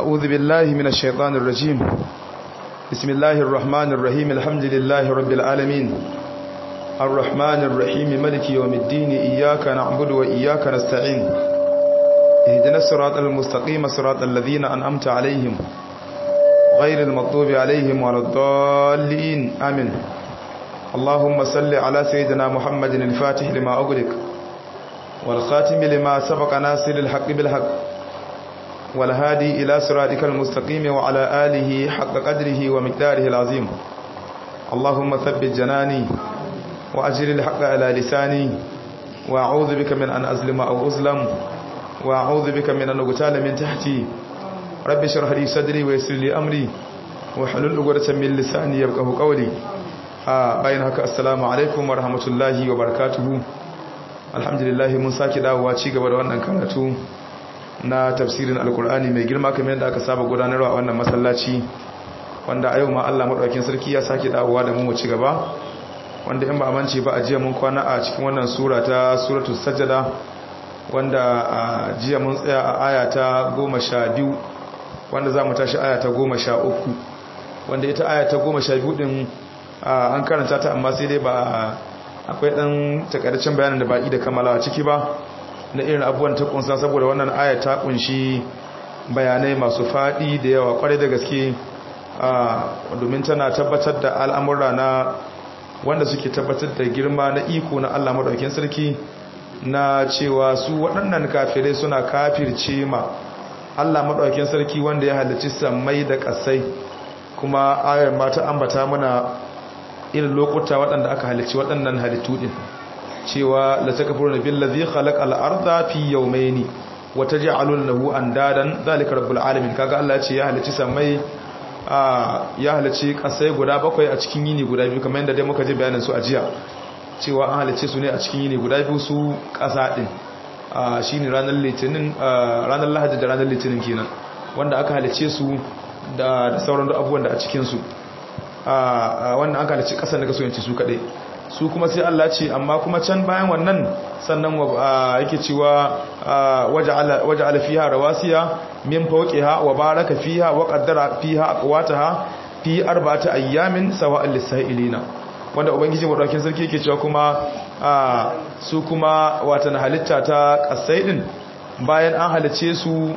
أعوذ بالله من الشيطان الرجيم بسم الله الرحمن الرحيم الحمد لله رب العالمين الرحمن الرحيم ملك يوم الدين إياك نعبد وإياك نستعين اهدنا الصراط المستقيم صراط الذين أنعمت عليهم غير المغضوب عليهم ولا الضالين آمين اللهم صل على سيدنا محمد الفاتح لما أغلق والخاتم لما سبق ناصر الحق بالحق والهادي إلى صراطك المستقيم وعلى آله حق قدره ومقداره العظيم اللهم ثبت جناني وأجر الحق على لساني وأعوذ بك من أن أظلم أو أظلم وأعوذ بك من أن أغتال من تحتي رب اشرح لي صدري ويسر لي أمري وحلل عقدة من لساني يفقهوا قولي bayan haka assalamu alaikum wa rahmatullahi wa barakatuhu alhamdulillah mun sake dawowa ci gaba da wannan karatu na tafsirin alkur'ani mai girma kamar yadda aka saba gudanarwa a wannan masallaci wanda a yau ma Allah madaukakin sarki ya sake dawowa da mu mu ci gaba wanda in ba a mance ba a jiya mun kwana a cikin wannan sura ta suratul sajada wanda a jiya mun tsaya a aya ta 12 wanda za mu tashi aya ta 13 wanda ita aya ta 12 din an karanta ta amma sai dai ba akwai dan takardaccen bayanin da ba da kammalawa ciki ba na irin abubuwan ta kunsa saboda wannan aya ta kunshi bayanai masu fadi da yawa kwarai da gaske domin tana tabbatar da al'amura na wanda suke tabbatar da girma na iko na Allah madaukakin sarki na cewa su waɗannan kafirai suna kafirce ma Allah madaukakin sarki wanda ya halicci sammai da ƙasai kuma ayar ma ta ambata mana irin lokuta waɗanda aka halicci waɗannan halittu ɗin cewa la takfuruna billazi khalaqal arda fi yawmayni wa taj'aluna lahu andadan zalika rabbul alamin kaga Allah ya ce ya halicci samai ya halicci kasai guda bakwai a cikin yini guda biyu kamar yadda dai muka ji bayanin su a jiya cewa an halicce su ne a cikin yini guda biyu su kasa din shine ranar litinin ranar lahadi da ranar litinin kenan wanda aka halicce su da sauran abubuwan da a cikin su wannan an halicci kasar da kaso yanci su kadai su kuma sai Allah ce amma kuma can bayan wannan sannan yake cewa waja'ala fiha rawasiya min fawqiha wa baraka fiha wa qaddara fiha aqwataha fi arba'ati ayyamin sawa'al lisailina wanda ubangiji madaukakin sarki yake cewa kuma su kuma watan halitta ta kasai din bayan an halice su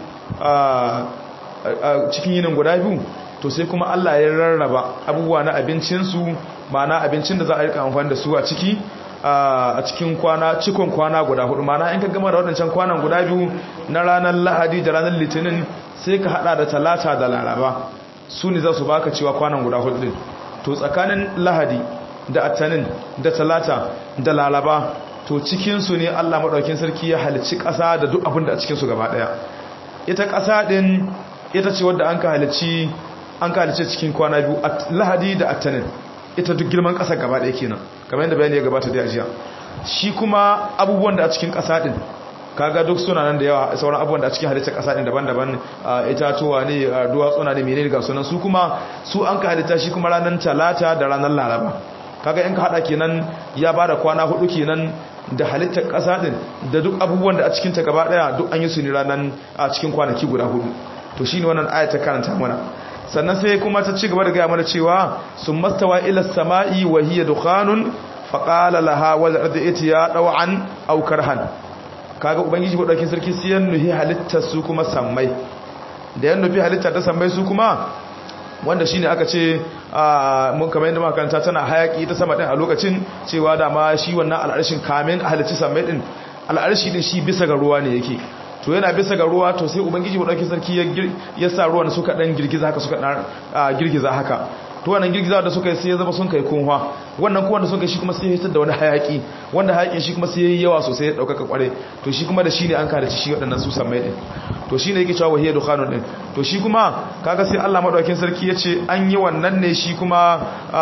cikin yinin guda biyu to sai kuma Allah ya rarraba abubuwa na abincinsu ma'ana abincin da za a rika amfani da su a ciki a cikin kwana cikon kwana guda hudu ma'ana in ka gama da waɗancan kwanan guda biyu na ranar lahadi da ranar litinin sai ka hada da talata da laraba su ne za su baka cewa kwanan guda hudu din to tsakanin lahadi da attanin da talata da laraba to cikinsu ne allah maɗaukin sarki ya halicci ƙasa da duk abin da a cikinsu gaba ɗaya ita ƙasa ɗin ita ce wadda an ka halicci an ka halicci cikin kwana biyu lahadi da attanin ita duk girman ƙasa gaba ɗaya kenan kamar yadda bayani ya gabata da ajiya shi kuma abubuwan da a cikin ƙasa ɗin kaga duk suna nan da yawa sauran abubuwan da a cikin halittar ƙasa ɗin daban-daban itatuwa ne duwatsuna ne menene ga sunan su kuma su an ka halitta shi kuma ranar talata da ranar laraba kaga in ka haɗa kenan ya ba da kwana hudu kenan da halittar ƙasa ɗin da duk abubuwan da a cikin ta gaba ɗaya duk an yi su ne ranar a cikin kwanaki guda hudu to shine wannan aya ta karanta mana sannan sai kuma ta ci gaba da gaya mana cewa sun mastawa ila sama'i wa hiya dukhanun fa qala laha wal ardi itiya daw'an aw karhan kaga ubangiji ko daukin sarki sai yan nuhi halittar su kuma sammai da yan nufi halitta ta sammai su kuma wanda shine aka ce mun kamar yadda muka karanta tana hayaki ta sama din a lokacin cewa da ma shi wannan al'arshin kamin halicci sammai din al'arshi din shi bisa ga ruwa ne yake to yana bisa ga ruwa to sai ubangiji madaukakin sarki ya sa ruwan suka dan girgiza haka suka dan girgiza haka to wannan girgiza da suka yi sai ya zama sun kai kunwa wannan kuwan da suka shi kuma sai ya hitar da wani hayaki wanda hayakin shi kuma sai yayi yawa sosai ya daukaka kware to shi kuma da shi ne an kada shi waɗannan su sammai din to shine yake cewa wahiya dukhanun din to shi kuma kaga sai Allah madaukakin sarki ya ce an yi wannan ne shi kuma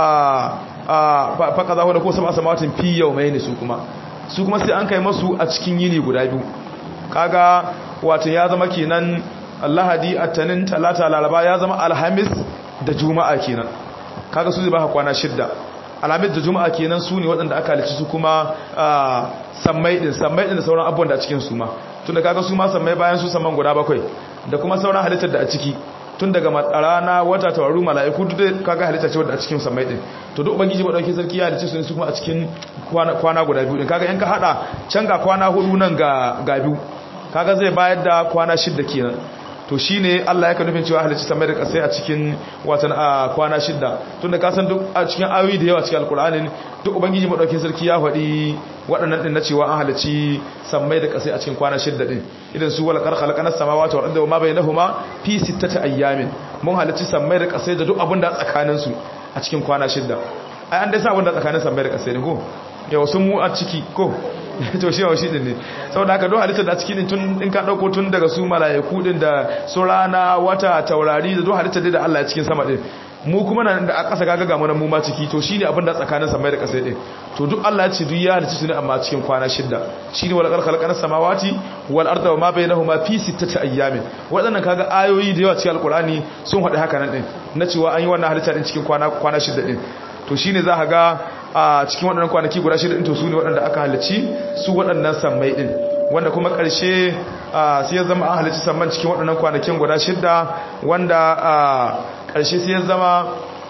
a fa kaza wanda ko sama samawatin fi yawmayn su kuma su kuma sai an kai masu a cikin yini guda biyu kaga wato ya zama kenan lahadi attanin talata laraba ya zama alhamis da juma'a kenan kaga su zai baka kwana shidda alhamis da juma'a kenan su ne waɗanda aka halici su kuma sammai din sammai din da sauran abubuwan da a cikin su ma tunda kaga su ma sammai bayan su samman guda bakwai da kuma sauran halittar da a ciki tun daga rana wata tawaru mala'iku duk kaga halitta ce wadda a cikin samai din to duk ubangiji ba dauke sarki ya halitta su su kuma a cikin kwana guda biyu din kaga in ka hada can ga kwana hudu nan ga ga biyu kaga zai bayar da kwana shidda kenan to shine Allah ya ka nufin cewa halicci samai da kasai a cikin watan a kwana shidda tunda ka san duk a cikin ayoyi da yawa cikin alkur'anin duk ubangiji madaukakin sarki ya faɗi waɗannan din na cewa an halicci samai da kasai a cikin kwana shidda din idan su wala khalaqana samawati wal ardi wa ma bainahuma fi sittati ayyamin mun halicci samai da kasai da duk abin da tsakanin su a cikin kwana shidda ai an dai sa abin da tsakanin samai da kasai ne ko yau sun mu a ciki ko to shi wa shi din ne saboda haka don halittar da cikin tun in ka dauko tun daga su malaiku din da su rana wata taurari da don halittar da Allah ya cikin sama din mu kuma nan da a ƙasa kaga ga mu ma ciki to shine abin da tsakanin samai da ƙasa din to duk Allah ya ce duk ya halicci su ne amma cikin kwana shida shine wal khalaqana samawati wal arda wa ma bainahuma fi sittati ayyamin wadannan kaga ayoyi da yawa cikin alqur'ani sun hada haka nan din na cewa an yi wannan halitta din cikin kwana kwana shida din to shine za ka ga a cikin waɗannan kwanaki guda shida ɗin to su ne waɗanda aka halicci su waɗannan sammai ɗin wanda kuma ƙarshe sai ya zama an halicci samman cikin waɗannan kwanakin guda shida wanda ƙarshe sai ya zama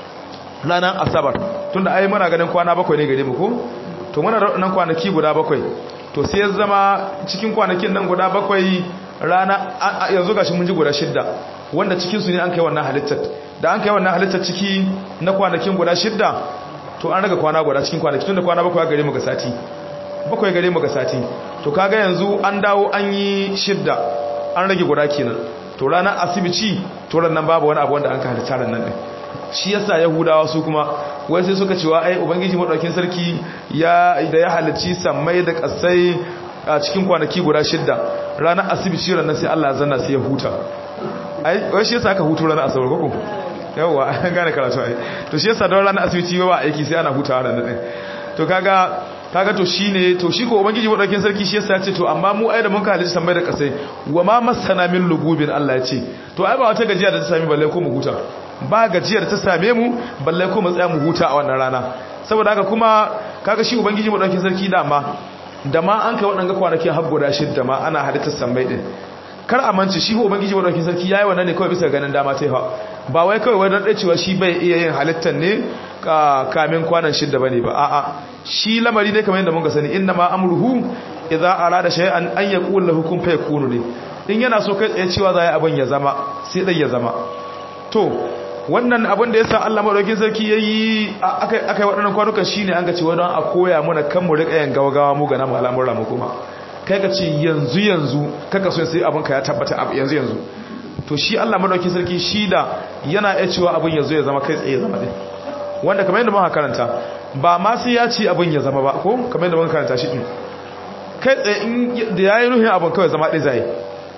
ranar asabar tun da ai muna ganin kwana bakwai ne gare mu ko to muna da waɗannan kwanaki guda bakwai to sai ya zama cikin kwanakin nan guda bakwai rana yanzu gashi mun ji guda shida wanda cikinsu ne an kai wannan halittar da an kai wannan halittar ciki na kwanakin guda shida to an raga kwana guda cikin kwanaki tun da kwana bakwai gare mu ga sati bakwai gare mu ga sati to kaga yanzu an dawo an yi shidda an rage guda kenan to ranar asibici to nan babu wani abu wanda an ka halitta ran nan shi yasa yahudawa su kuma wai sai suka cewa ai ubangiji madaukin sarki ya da ya halicci sammai da kasai a cikin kwanaki guda shidda ranar asibici ran nan sai Allah ya zanna sai ya huta ai wai shi yasa aka hutu ranar asabar ko yawwa an gane karatu ai to shi yasa don ranar asibiti ba aiki sai ana hutawa da nan to kaga kaga to shine to shi ko ubangiji madaukin sarki shi yasa ya ce to amma mu ai da mun ka halitta samai da kasai wa ma masana min lugubin Allah ya ce to ai ba wata gajiya da ta sami balle ko mu huta ba gajiyar ta same mu balle ko mu tsaya mu huta a wannan rana saboda haka kuma kaga shi ubangiji madaukin sarki dama da ma an kai waɗanga kwanakin har guda shidda ma ana halittar samai din kar a manci shi ubangiji madaukakin sarki yayi wannan ne kawai bisa ganin dama ta fa ba wai kawai wai dan cewa shi bai iya yin halittar ne kamin kwanan shidda bane ba a'a shi lamari ne kamar yadda mun ga sani inna ma amruhu idza arada shay'an an yaqul lahu kun fayakunu ne in yana so kai tsaye cewa za yi abin ya zama sai dai ya zama to wannan abin da yasa Allah madaukakin sarki yayi akai akai waɗannan kwanukan shine an ga cewa don a koya mana kan mu rika yin gawagawa mu ga namu al'amuran mu kuma kai ka ce yanzu yanzu kaka so sai abin ka ya tabbata yanzu yanzu to shi Allah madauki sarki shi da yana iya cewa abin yanzu ya zama kai tsaye zama din wanda kamar yadda muka karanta ba ma sai ya ce abin ya zama ba ko kamar yadda muka karanta shi din kai tsaye in da yayi nuhin abin kawai zama ɗaya zai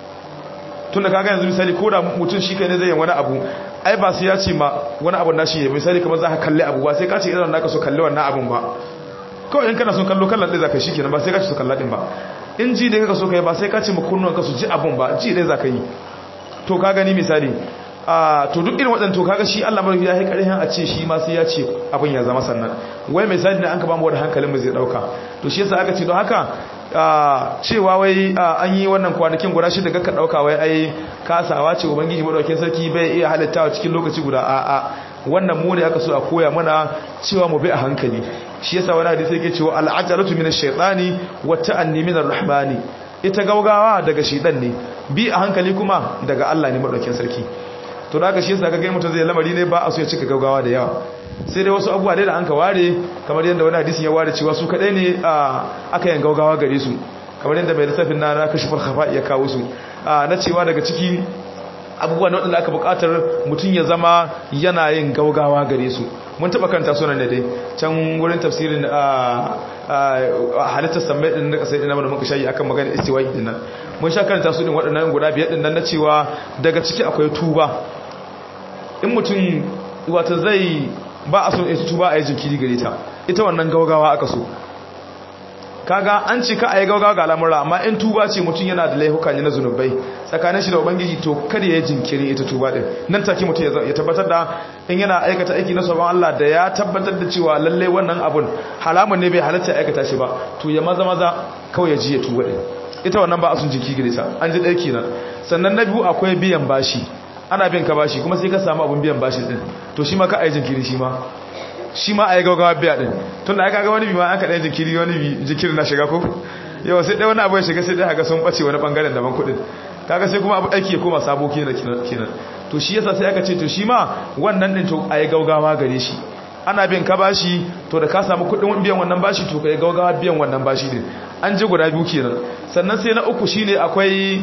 tunda kaga yanzu misali ko da mutum shi kai ne zai yi wani abu ai ba sai ya ce ma wani abu na shi ya misali kamar za ka kalli abu ba sai ka ce idan naka so kalli wannan abun ba kawai in kana son kallo kallon ɗaya za ka shi kenan ba sai ka ce su kalla ɗin ba in ji da ka so ka yi ba sai ka ce makonnuwan ka su ji abun ba ji ɗaya za ka yi to ka gani misali a to duk irin waɗanda to kaga shi Allah marfi ya yi ƙarfin a ce shi ma sai ya ce abin ya zama sannan wai misali ne an ka ba mu wani hankalin mu zai ɗauka to shi yasa aka ce don haka cewa wai an yi wannan kwanakin guda shida ga ka ɗauka wai ai kasawa ce ubangiji madaukakin sarki bai iya halittawa cikin lokaci guda a'a wannan mu ne aka so a koya mana cewa mu bi a hankali shi yasa wani hadisi yake cewa al'ajalatu minash shaytani wa ta'anni minar rahmani ita gaugawa daga shedan ne bi a hankali kuma daga Allah ne madaukakin sarki to da haka shi yasa kaga mutum zai lamari ne ba a so ya cika gaugawa da yawa sai dai wasu abubuwa dai da an ka ware kamar yadda wani hadisin ya ware cewa su kadai ne aka yin gaugawa gare su kamar yadda mai lissafin na na kashifar khafa ya kawo su na cewa daga ciki abubuwa na waɗanda aka buƙatar mutum ya zama yana yin gaugawa gare su mun taɓa kanta sunan da dai can wurin tafsirin halittar sammai ɗin na ƙasar ɗina da muka shayi akan magana istiwa'i ɗin nan mun sha karanta su ɗin waɗannan guda biyar ɗin nan na cewa daga ciki akwai tuba in mutum wata zai ba a son ita tuba a yi jinkiri gare ta ita wannan gaugawa aka so kaga an ce ka a yi gaugawa ga al'amura amma in tuba ce mutum yana da laihuka ne na zunubai tsakanin shi da ubangiji to kada ya yi jinkiri ita tuba din nan take mutum ya tabbatar da in yana aikata aiki na sabon Allah da ya tabbatar da cewa lalle wannan abun halamun ne bai halatta ya aikata shi ba to ya maza maza kawai ya ji ya tuba din ita wannan ba a sun jinkiri gare ta an ji ɗaya kenan sannan na biyu akwai biyan bashi ana bin ka bashi kuma sai ka samu abun biyan bashi din to shi ma ka ayi jinkiri shi ma shi ma ayi gaugawa biya din tun da aka ga wani bi ma an ka ɗaya jinkiri wani bi jinkiri na shiga ko yau sai ɗaya wani abu ya shiga sai ɗaya haka sun ɓace wani ɓangaren daban kuɗin kaga sai kuma abu aiki ya koma sabo kenan kenan to shi yasa sai aka ce to shi ma wannan din to ayi gaugawa gare shi ana bin ka bashi to da ka samu kuɗin biyan wannan bashi to kai gaugawa biyan wannan bashi din an ji guda biyu kenan sannan sai na uku shine akwai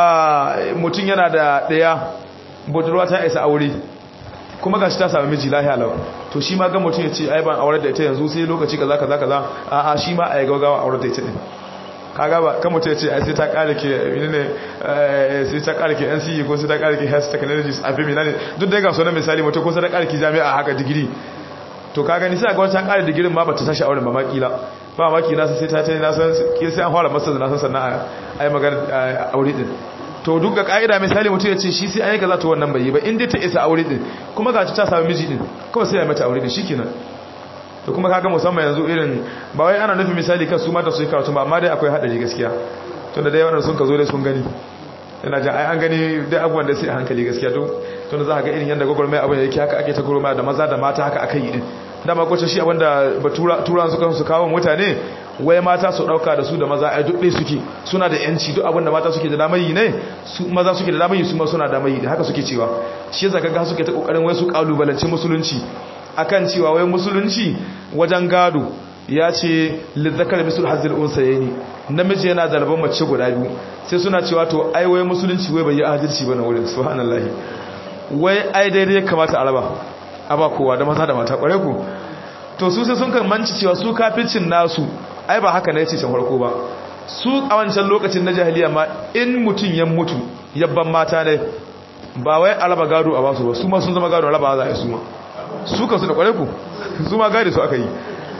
mutum yana da ɗaya budurwa ta isa aure kuma gashi ta sami miji lahiya lawa to shi ma ga mutum ya ce ai ban aure da ita yanzu sai lokaci kaza kaza kaza a a shi ma ai gaugawa aure da ita din kaga ba kan mutum ya ce ai sai ta kare ke menene sai ta kare ke NCE ko sai ta kare ke health technologies a fi menene duk da ga sunan misali mutum ko sai ta kare ki jami'a haka digiri to kaga ni sai ga wata kare digirin ma bata tashi auren ba makila ba maki na sai ta ta na san sai an fara masa na san sannan ai magana aure din to duk ga ka'ida misali mutum ya ce shi sai an yi kaza to wannan bai yi ba in dai ta isa aure din kuma ga ta samu miji din kawai sai ya mata aure din shikenan to kuma kaga musamman yanzu irin ba wai ana nufin misali kan su mata su yi karatu ba amma dai akwai hadari gaskiya tunda dai wannan sun ka zo dai sun gani ina jin ai an gani dai abubuwan da sai a hankali gaskiya to tunda za ka ga irin yanda gwagwarmai abin yake haka ake ta gwagwarmai da maza da mata haka akai yi din dama kwacin shi abinda turan suka su kawo mutane wai mata su dauka da su da maza ai duk suke suna da yanci duk abinda mata suke da damar yi ne su maza suke da damar yi su ma suna damar yi haka suke cewa shi yasa kaga suke ta kokarin wai su kalubalanci musulunci akan cewa wai musulunci wajen gado ya ce lizzakar misul hazil unsayni namiji yana da rabon mace guda biyu sai suna cewa to ai wai musulunci wai bai yi adalci bane wurin subhanallahi wai ai daidai kamata a raba a ba kowa da maza da mata kware ku to su sai sun kan manci cewa su kaficin nasu ai ba haka ne ce can farko ba su a wancan lokacin na jahiliya ma in mutum ya mutu yabban mata ne ba wai alaba gado a basu ba su ma sun zama gado alaba za a yi su ma su kan su da kware ku su ma gadi su aka yi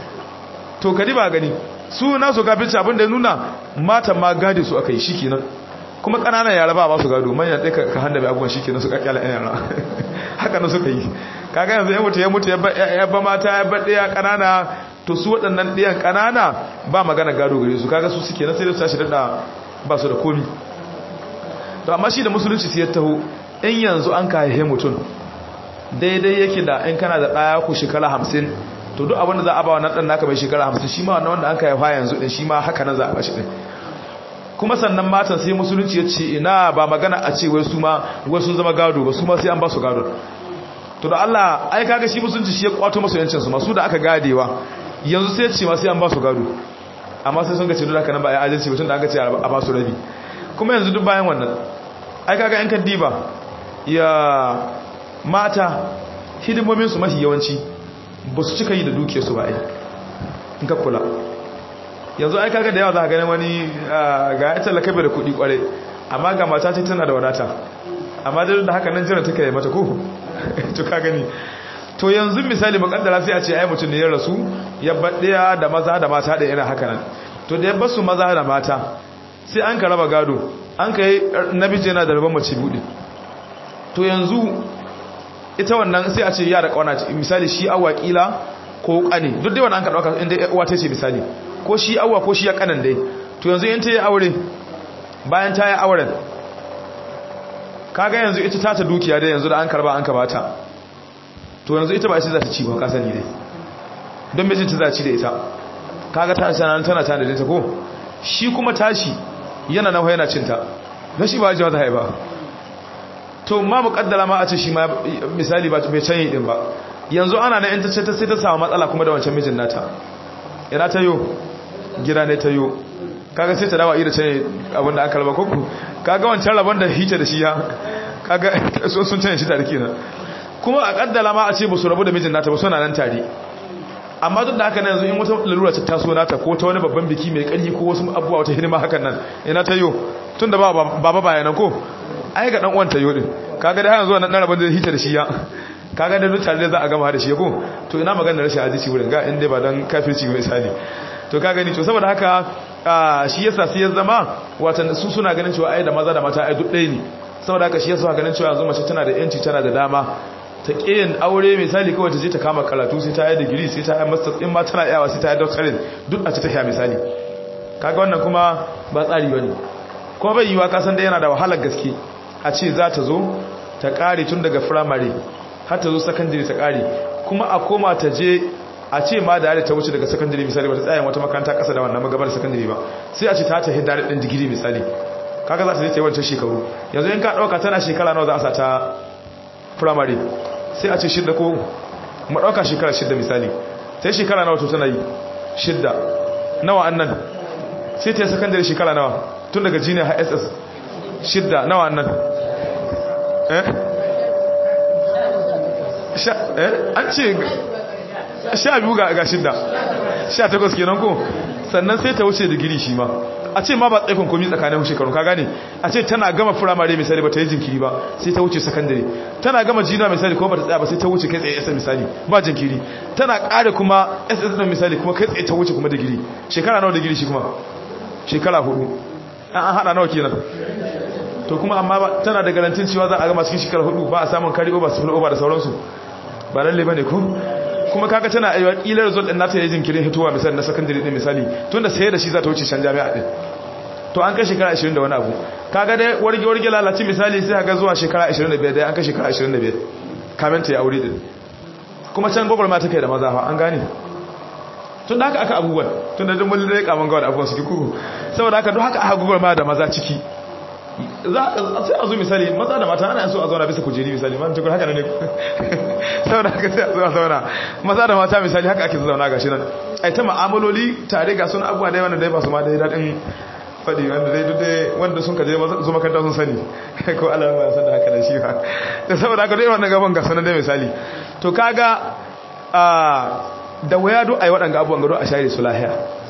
to kadi ba gani su nasu kaficin abin da nuna matan ma gadi su aka yi shi kenan kuma ƙananan yara ba su gado manyan ɗaya ka handa mai abubuwan shi kenan su ƙaƙƙyala ɗan yara haka na suka yi kaga yanzu ya mutu ya mutu ya ba mata ya ba ɗaya ƙanana to su waɗannan ɗayan ƙanana ba magana gado gare su kaga su suke na sai da su tashi daɗa ba su da komi to amma shi da musulunci sai ya taho in yanzu an kayaye mutum daidai yake da in kana da ɗaya ku shekara hamsin to duk abin da za a ba wannan ɗan naka mai shekara hamsin shi ma wannan wanda an kayaye yanzu ɗin shi ma haka nan za a ba shi ɗin kuma sannan matan sai musulunci ya ce ina ba magana a ce wai su ma wai sun zama gado ba su ma sai an ba su gado to da Allah ai kaga shi musulunci shi ya kwato masu yancin su ma su da aka gadewa yanzu sai ce ma sai an ba su gado amma sai sun ga ce duk haka nan ba ai adalci ba tun da aka ce a ba su rabi kuma yanzu duk bayan wannan ai kaga yan kaddiba ya mata hidimomin su mafi yawanci ba su cika yi da duke su ba ai in ka kula yanzu ai kaga da yawa za ka gani wani ga ya talaka bai da kuɗi kware amma ga mata ce tana da wadata amma da da haka nan jira take yi mata ko to ka gani to yanzu misali makaddara sai a ce ai mutum ne ya rasu ya baɗiya da maza da mata da irin haka nan to da ya basu maza da mata sai an ka raba gado an ka yi namiji yana da rabon mace buɗe to yanzu ita wannan sai a ce ya da ƙauna misali shi awa ƙila ko ƙane duk dai wannan an ka ɗauka inda uwa ta ce misali ko shi awa ko shi ya ƙanan dai to yanzu in ta yi aure bayan ta yi auren kaga yanzu ita ta ta dukiya dai yanzu da an karba an kabata to yanzu ita ba ita za ta ci ba ka sani dai don mijin ta za ci da ita kaga ta sana tana tana da ta ko shi kuma tashi yana nan yana cinta na shi ba ji wata haiba to ma muƙaddara ma a ce shi ma misali ba bai canyi din ba yanzu ana na in ta ce ta sai ta samu matsala kuma da wancan mijin nata ina ta yo gida ne ta yo kaga sai ta dawa ira ce abinda aka raba kuku kaga wancan rabon da hita da shi ya kaga so sun canye shi tare kenan kuma a kaddala ma a ce ba su rabu da mijin nata ba suna nan tare amma duk da haka yanzu in wata lalura ta taso nata ko ta wani babban biki mai ƙarfi ko wasu abubuwa wata hidima hakan nan ina ta yo tun da ba baba bayanan ko ai ga dan uwan ta yo din kaga da yanzu wannan rabon da hita da shi ya kaga da duk tare za a gama da shi ko to ina magana rashin hadisi wurin ga inda ba dan kafirci ga misali to ka gani to saboda haka shi yasa sai ya zama watan su suna ganin cewa ai da maza da mata ai duk ɗaya ne saboda haka shi yasa ganin cewa yanzu mace tana da yanci tana da dama ta kiyin aure misali kawai ta je ta kama karatu sai ta yi digiri sai ta yi master in ma tana yawa sai ta yi doctorate duk a ci ta sha misali kaga wannan kuma ba tsari bane kuma bai yiwa kasan da yana da wahalar gaske a ce za ta zo ta kare tun daga firamare har ta zo sakandare ta kare kuma a koma ta je a ce ma da ta wuce daga sakandare misali ba ta tsaye wata makaranta kasa da wannan magabar sakandare ba sai a ce ta ta hidda ɗin digiri misali kaga za ta je ta yi wancan shekaru yanzu in ka ɗauka tana shekara nawa za a sa ta firamare sai a ce shidda ko mu ɗauka shekara shidda misali sai shekara nawa to tana yi shidda nawa annan sai ta yi sakandare shekara nawa tun daga junior har ss shidda nawa annan eh an ce sha biyu ga shidda sha takwas kenan ko sannan sai ta wuce digiri shi ma a ce ma ba tsaikon komi tsakanin shekaru ka gane a ce tana gama firamare misali ba ta yi jinkiri ba sai ta wuce sakandare tana gama jina misali kuma ba ta tsaya ba sai ta wuce kai tsaye ss misali ba jinkiri tana ƙara kuma ss na misali kuma kai tsaye ta wuce kuma digiri shekara nawa digiri shi kuma shekara hudu an haɗa nawa kenan to kuma amma tana da garantin cewa za a gama cikin shekara hudu ba a samun kari over su over da sauransu ba lalle bane ko kuma kaga tana aiwa kila result din nata yayin jinkirin hitowa misali na secondary din misali tunda sai da shi za ta wuce can jami'a din to an kai shekara 20 da wani abu kaga dai warge warge lalaci misali sai kaga zuwa shekara 25 dai an kai shekara 25 kamin ta yi aure din kuma can gogol ma take da maza fa an gane tun da haka aka abubuwan tun da mun dai kaman ga abubuwan su kuku saboda haka duk haka aka gogol ma da maza ciki sai a zo misali maza da mata ana so a zauna bisa kujeri misali man tukun haka ne saboda haka sai a zo a zauna maza da mata misali haka ake zauna gashi nan ai ta ma'amaloli tare ga sun abuwa dai wanda dai ba su ma dai daɗin faɗi wanda dai duk dai wanda sun kaje zo makaranta sun sani ko Allah ba san da haka da shi ba da saboda haka dai wannan gaban ga sanan dai misali to kaga a da waya do ai waɗanga abubuwan gado a share su lahiya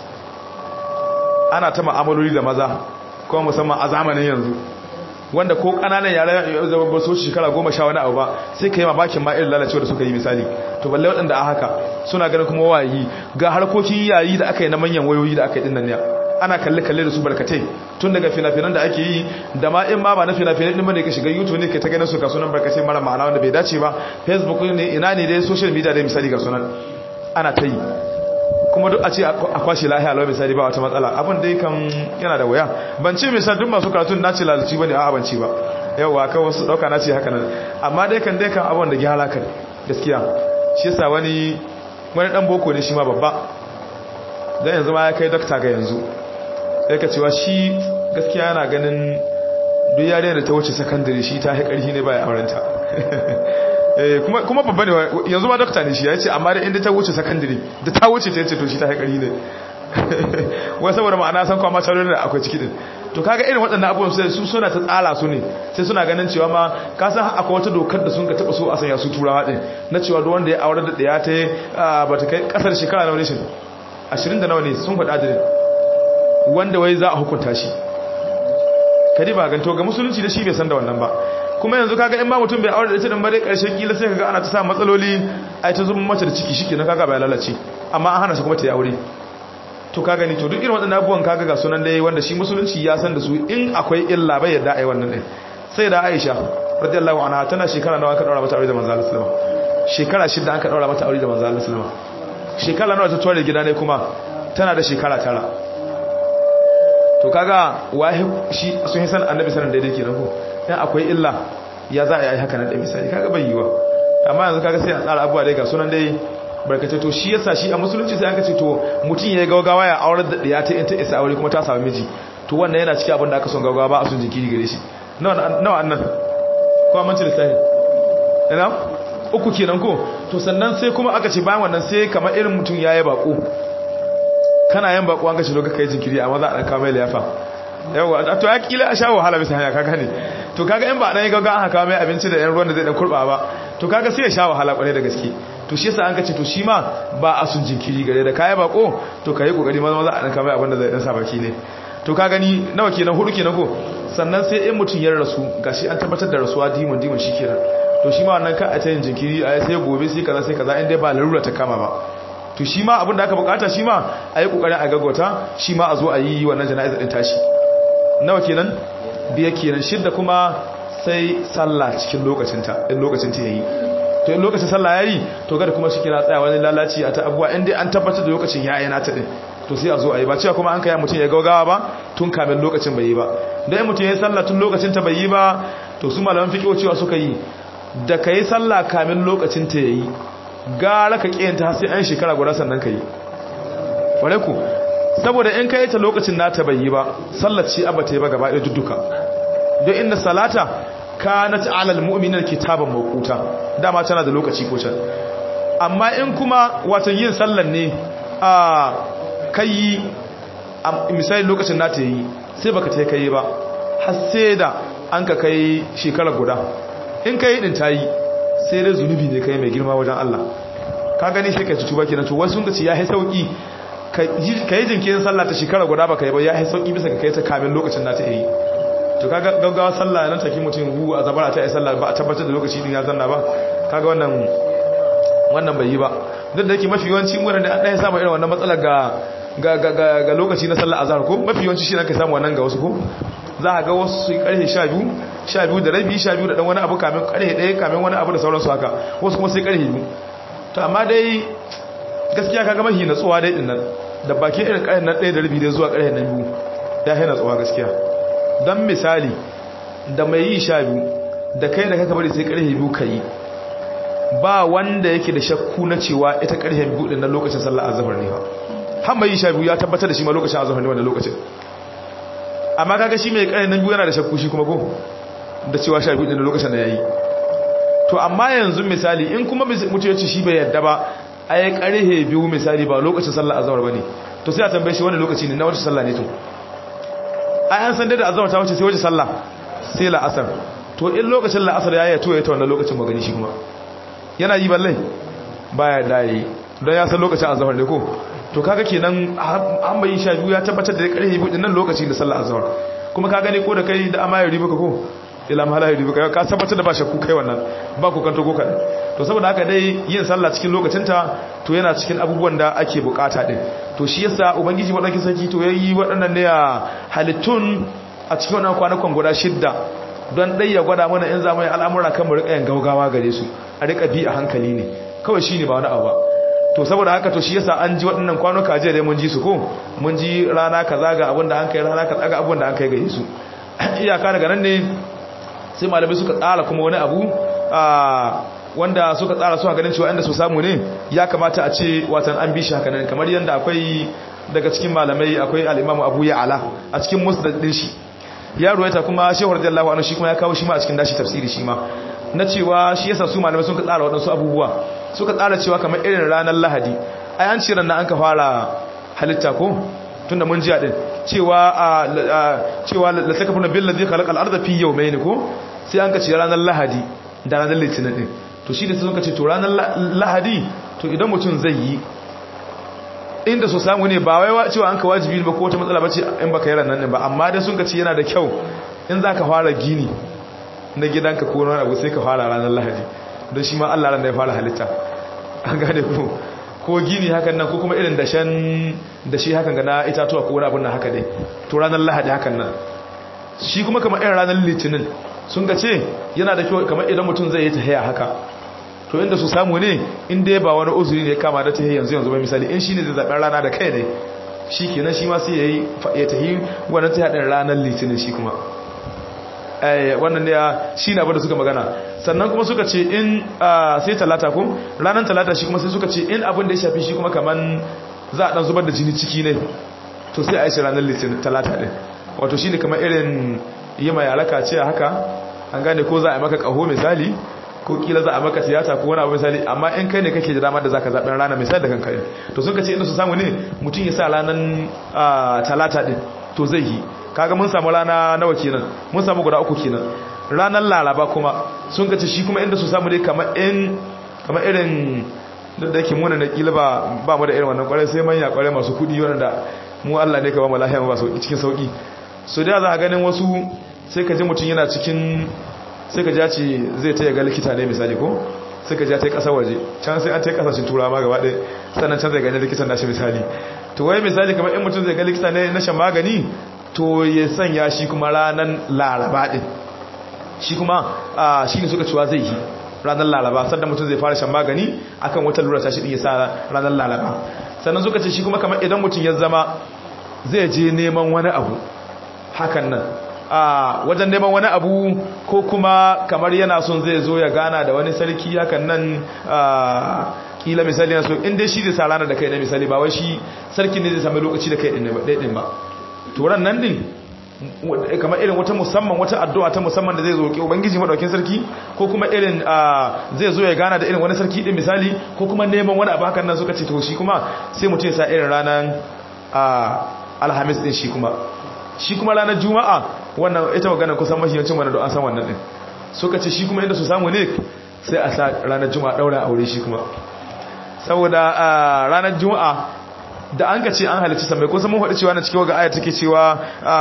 ana ta ma'amaloli da maza kuma musamman a zamanin yanzu wanda ko kananan yara ba su shekara goma sha wani abu ba sai ka yi mamakin ma irin lalacewa da suka yi misali to balle waɗanda a haka suna ganin kuma wayi ga harkokin yayi da aka yi na manyan wayoyi da aka yi dinnan ne ana kalle-kalle da su barkatai tun daga fina-finan da ake yi da ma in ma ba na fina-finan ɗin bane ka shiga youtube ne ka ta ganin su ga sunan barkatai mara ma'ana wanda bai dace ba facebook ne ina ne dai social media dai misali ga sunan ana ta yi kuma duk a ce a kwashe lahiya lau misali ba wata matsala abin dai kan yana da waya ban ce misali duk masu karatun na ce lalaci ba ne a ban ce ba yauwa kan wasu ɗauka na ce haka nan amma dai kan dai kan abin da gyara kan gaskiya shi yasa wani wani ɗan boko ne shi ma babba don yanzu ma ya kai dokta ga yanzu sai ka cewa shi gaskiya yana ganin duk yare da ta wuce sakandare shi ta haƙarhi ne ba ya aurenta kuma babba ne yanzu ma dokta ne shi ya ce amma da inda ta wuce sakandare da ta wuce ta yace to shi ta haƙari ne wai saboda ma'ana san kwamma tsarin da akwai ciki din to kaga irin waɗannan abubuwan sai su suna ta tsara su ne sai suna ganin cewa ma ka san akwai wata dokar da sun ka taɓa so a sanya su turawa ɗin na cewa duk wanda ya aure da ɗaya ta yi ba ta kai ƙasar shekara nawa ne shi ashirin da nawa ne sun faɗa adadin wanda wai za a hukunta shi kadi ba ganto ga musulunci da shi bai san da wannan ba kuma yanzu kaga in ba mutum bai aure da ita din bare karshen kila sai kaga ana ta samu matsaloli ai ta zuba mace da ciki shikenan kaga bai lalace amma an hana shi kuma ta yi aure to kaga ni to duk irin waɗannan abubuwan kaga ga sunan dai wanda shi musulunci ya san da su in akwai illa bai yadda ai wannan din sai da Aisha radiyallahu anha tana shekara nawa aka daura mata aure da manzo Allah sallallahu alaihi shekara shida aka daura mata aure da manzo Allah sallallahu alaihi shekara nawa ta tore gida ne kuma tana da shekara tara to kaga wahi shi sun san annabi sanan daidai kenan ko dan akwai illa ya za a yi haka nan da misali kaga bai yiwa amma yanzu kaga sai a tsara abuwa dai ga sunan dai barkace to shi yasa shi a musulunci sai aka ce to mutum ya gaugawa ya aurar da ɗaya ta ta isa aure kuma ta samu miji to wannan yana cikin abin da aka son gaugawa ba a son jikiri gare shi nawa annan ko a manci lissafi ina uku kenan ko to sannan sai kuma aka ce bayan wannan sai kamar irin mutum ya yi bako kana yin bako an gashi lokacin kai jinkiri amma za a ɗan kawo mai liyafa yawa to ya kila a sha wahala bisa hanya kaga ne to kaga in ba dan ga ga aka mai abinci da yan ruwan da zai dan kurba ba to kaga sai ya sha wahala kware da gaske to shi yasa an kace to shi ma ba a sun jinkiri gare da kai bako to kai kokari maza maza a dan kamar abin da zai dan sa baki ne to ka gani nawa kenan hudu kenan ko sannan sai in mutun ya rasu gashi an tabbatar da rasuwa dimon dimon shikenan to shi ma wannan ka a tayin jinkiri a sai gobe sai kaza sai kaza in dai ba larura ta kama ba to shi ma abin da aka bukata shi ma a yi kokarin a gaggauta shi ma a zo a yi wannan jana'izar din tashi nawa kenan biya kenan shidda kuma sai sallah cikin lokacinta in lokacin ta yayi to in lokacin sallah yayi to kada kuma shi kira tsaya wani lalaci a ta abuwa in dai an tabbatar da lokacin yayi na ta din to sai a zo a yi ba cewa kuma an kai mutum ya gaugawa ba tun kamin lokacin bai yi ba dan mutum ya sallah tun lokacin ta bai yi ba to su malaman fiqh cewa suka yi da kai sallah kamin lokacin ta yayi gara ka kiyanta har sai an shekara guda sannan kai ware ku saboda in kai ta lokacin nata bai yi ba sallar ce abba ta yi ba gaba ɗaya dudduka don inda salata kanat alal mu'minina kitaban mawquta dama tana da lokaci ko can amma in kuma watan yin sallar ne a kai misali lokacin na ta yi sai baka ta kai ba har sai da an ka kai shekara guda in kai din ta yi sai dai zunubi ne kai mai girma wajen Allah ka gani sai ka ci tuba kenan to wasu sun ce ya yi sauki ka yi jinkirin sallah ta shekara guda baka yi ba ya yi sauki bisa ka kai ta kamin lokacin na ta yi to kaga gaggawa sallah nan take mutum hu a zabara ta yi sallah ba a tabbatar da lokaci din ya zanna ba kaga wannan wannan bai yi ba duk da yake mafi yawanci wurin da an ɗaya samu irin wannan matsalar ga ga lokaci na sallar azhar ko mafi yawanci shi ka samu wannan ga wasu ko za a ga wasu su karfe 12 12 da rabi 12 da dan wani abu kamin karfe 1 kamin wani abu da sauransu haka wasu kuma sai karfe 2 to amma dai gaskiya kaga mahi natsuwa dai din nan da bakin irin karfe nan 1 da rabi dai zuwa karfe 2 ya haina natsuwa gaskiya dan misali da mai yi 12 da kai da kaka bari sai karfe 2 kai ba wanda yake da shakku na cewa ita karfe 2 din nan lokacin sallar azhar ne ba har mai sha biyu ya tabbatar da shi ma lokacin azhar ne wannan lokacin amma kaga shi mai ƙarni nan biyu yana da shakku shi kuma ko da cewa sha biyu din lokacin da yayi to amma yanzu misali in kuma mutum ya ce shi bai yadda ba ai ƙarhe biyu misali ba lokacin sallar azhar bane to sai a tambaye shi wani lokaci ne na wace sallah ne to ai an san da azhar ta wuce sai wace sallah sai la'asar to in lokacin la'asar yayi to ya ta wannan lokacin magani shi kuma yana yi balle baya dai don ya san lokacin azhar ne ko to kaga kenan an bayin sha biyu ya tabbatar da karfe biyu nan lokaci da sallar azhar kuma ka gane ko da kai da amma ya riba ka ko ila mahala ya riba ka tabbatar da ba shakku kai wannan ba ku kanto ko kadan to saboda haka dai yin sallah cikin lokacin ta to yana cikin abubuwan da ake bukata din to shi yasa ubangiji madauki sarki to yayi waɗannan ne halittun a cikin wannan kwanakan guda shidda don dai ya gwada mana in zamu yi al'amura kan mu rika yin gaugawa gare su a rika bi a hankali ne kawai shine ba wani abu ba to saboda haka to shi yasa an ji waɗannan kwanuka jiya dai mun ji su ko mun ji rana kaza ga abin da an kai rana kaza ga abin da an kai ga Yesu iyaka daga nan ne sai malamai suka tsara kuma wani abu wanda suka tsara su ganin cewa inda su samu ne ya kamata a ce watan an bi shi haka nan kamar yanda akwai daga cikin malamai akwai al-Imam Abu Ya'la a cikin musnad din shi ya ruwaita kuma Shehu radiyallahu anhu shi kuma ya kawo shi ma a cikin dashi tafsiri shi ma na cewa shi yasa su malamai sun ka tsara waɗansu abubuwa suka tsara cewa kamar irin ranar lahadi ai an ce ranar an ka fara halitta ko tunda mun jiya din cewa cewa la takafuna billazi khalaqal arda fi yawmayn ko sai an ka ce ranar lahadi da ranar litinin din to shi da sun ka ce to ranar lahadi to idan mutum zai yi inda so samu ne ba wai cewa an ka wajibi ba ko wata matsala bace in baka yi ranar din ba amma dai sun ka ce yana da kyau in zaka fara gini na gidanka ko wani abu sai ka fara ranar lahadi don shi ma Allah ran da ya fara halitta an gane ko ko gini hakan nan ko kuma irin dashen da shi hakan ga na itatuwa ko wani abun nan haka dai to ranar lahadi hakan nan shi kuma kamar irin ranar litinin sun ga ce yana da kyau kamar idan mutum zai yi tahiya haka to inda su samu ne in dai ba wani uzuri ne kama da tahiya yanzu yanzu ba misali in shi ne zai zaɓen rana da kai ne shi kenan shi ma sai ya yi ya tahi wannan tahiya ɗin ranar litinin shi kuma wannan ne shi na abin da suka magana sannan kuma suka ce in sai talata ko ranar talata shi kuma sai suka ce in abin da ya shafi shi kuma kaman za a dan zubar da jini ciki ne to sai a yi shi ranar litinin talata din wato shi ne kamar irin yi mai alaka ce haka an gane ko za a yi maka kaho misali ko kila za a maka tiyata ko wani abu misali amma in kai ne kake da damar da zaka zaɓen rana misali da kanka to sun ka ce inda su samu ne mutum ya sa ranar talata din to zai yi kaga mun samu rana nawa kenan mun samu guda uku kenan ranar laraba kuma sun kace shi kuma inda su samu dai kamar in kamar irin da yake muna na kila ba ba mu da irin wannan kwarai sai manya kwarai masu kudi wanda mu Allah ne ka ba mu lafiya ba sauki cikin sauki so da za a ganin wasu sai ka ji mutum yana cikin sai ka ce zai ta ga likita ne misali ko sai ka ja ta kasar waje can sai an ta kasashen turawa ma gaba ɗaya sannan can zai gani likitan nashi misali to wai misali kamar in mutum zai ga likita ne na shan magani to ya sanya shi kuma ranar laraba din shi kuma shi ne suka cewa zai yi ranar laraba sannan mutum zai fara shan magani akan wata lura tashi din ya sa ranar laraba sannan suka ce shi kuma kamar idan mutum ya zama zai je neman wani abu hakan nan a wajen neman wani abu ko kuma kamar yana son zai zo ya gana da wani sarki hakan nan kila misali na so in dai shi zai sa ranar da kai na misali ba wai shi sarkin ne zai sami lokaci da kai ɗin ba turan nan din kamar irin wata musamman wata addu'a ta musamman da zai zo ke ubangiji madaukin sarki ko kuma irin zai zo ya gana da irin wani sarki din misali ko kuma neman wani abu hakan nan suka ce to shi kuma sai mutum ya sa irin ranar alhamis din shi kuma shi kuma ranar juma'a wannan ita magana kusan mahiyancin wani don an san wannan din suka ce shi kuma inda su samu ne sai a sa ranar juma'a daura aure shi kuma saboda ranar juma'a da an ka ce an halicci samai ko mun faɗi cewa na cikin waga aya take cewa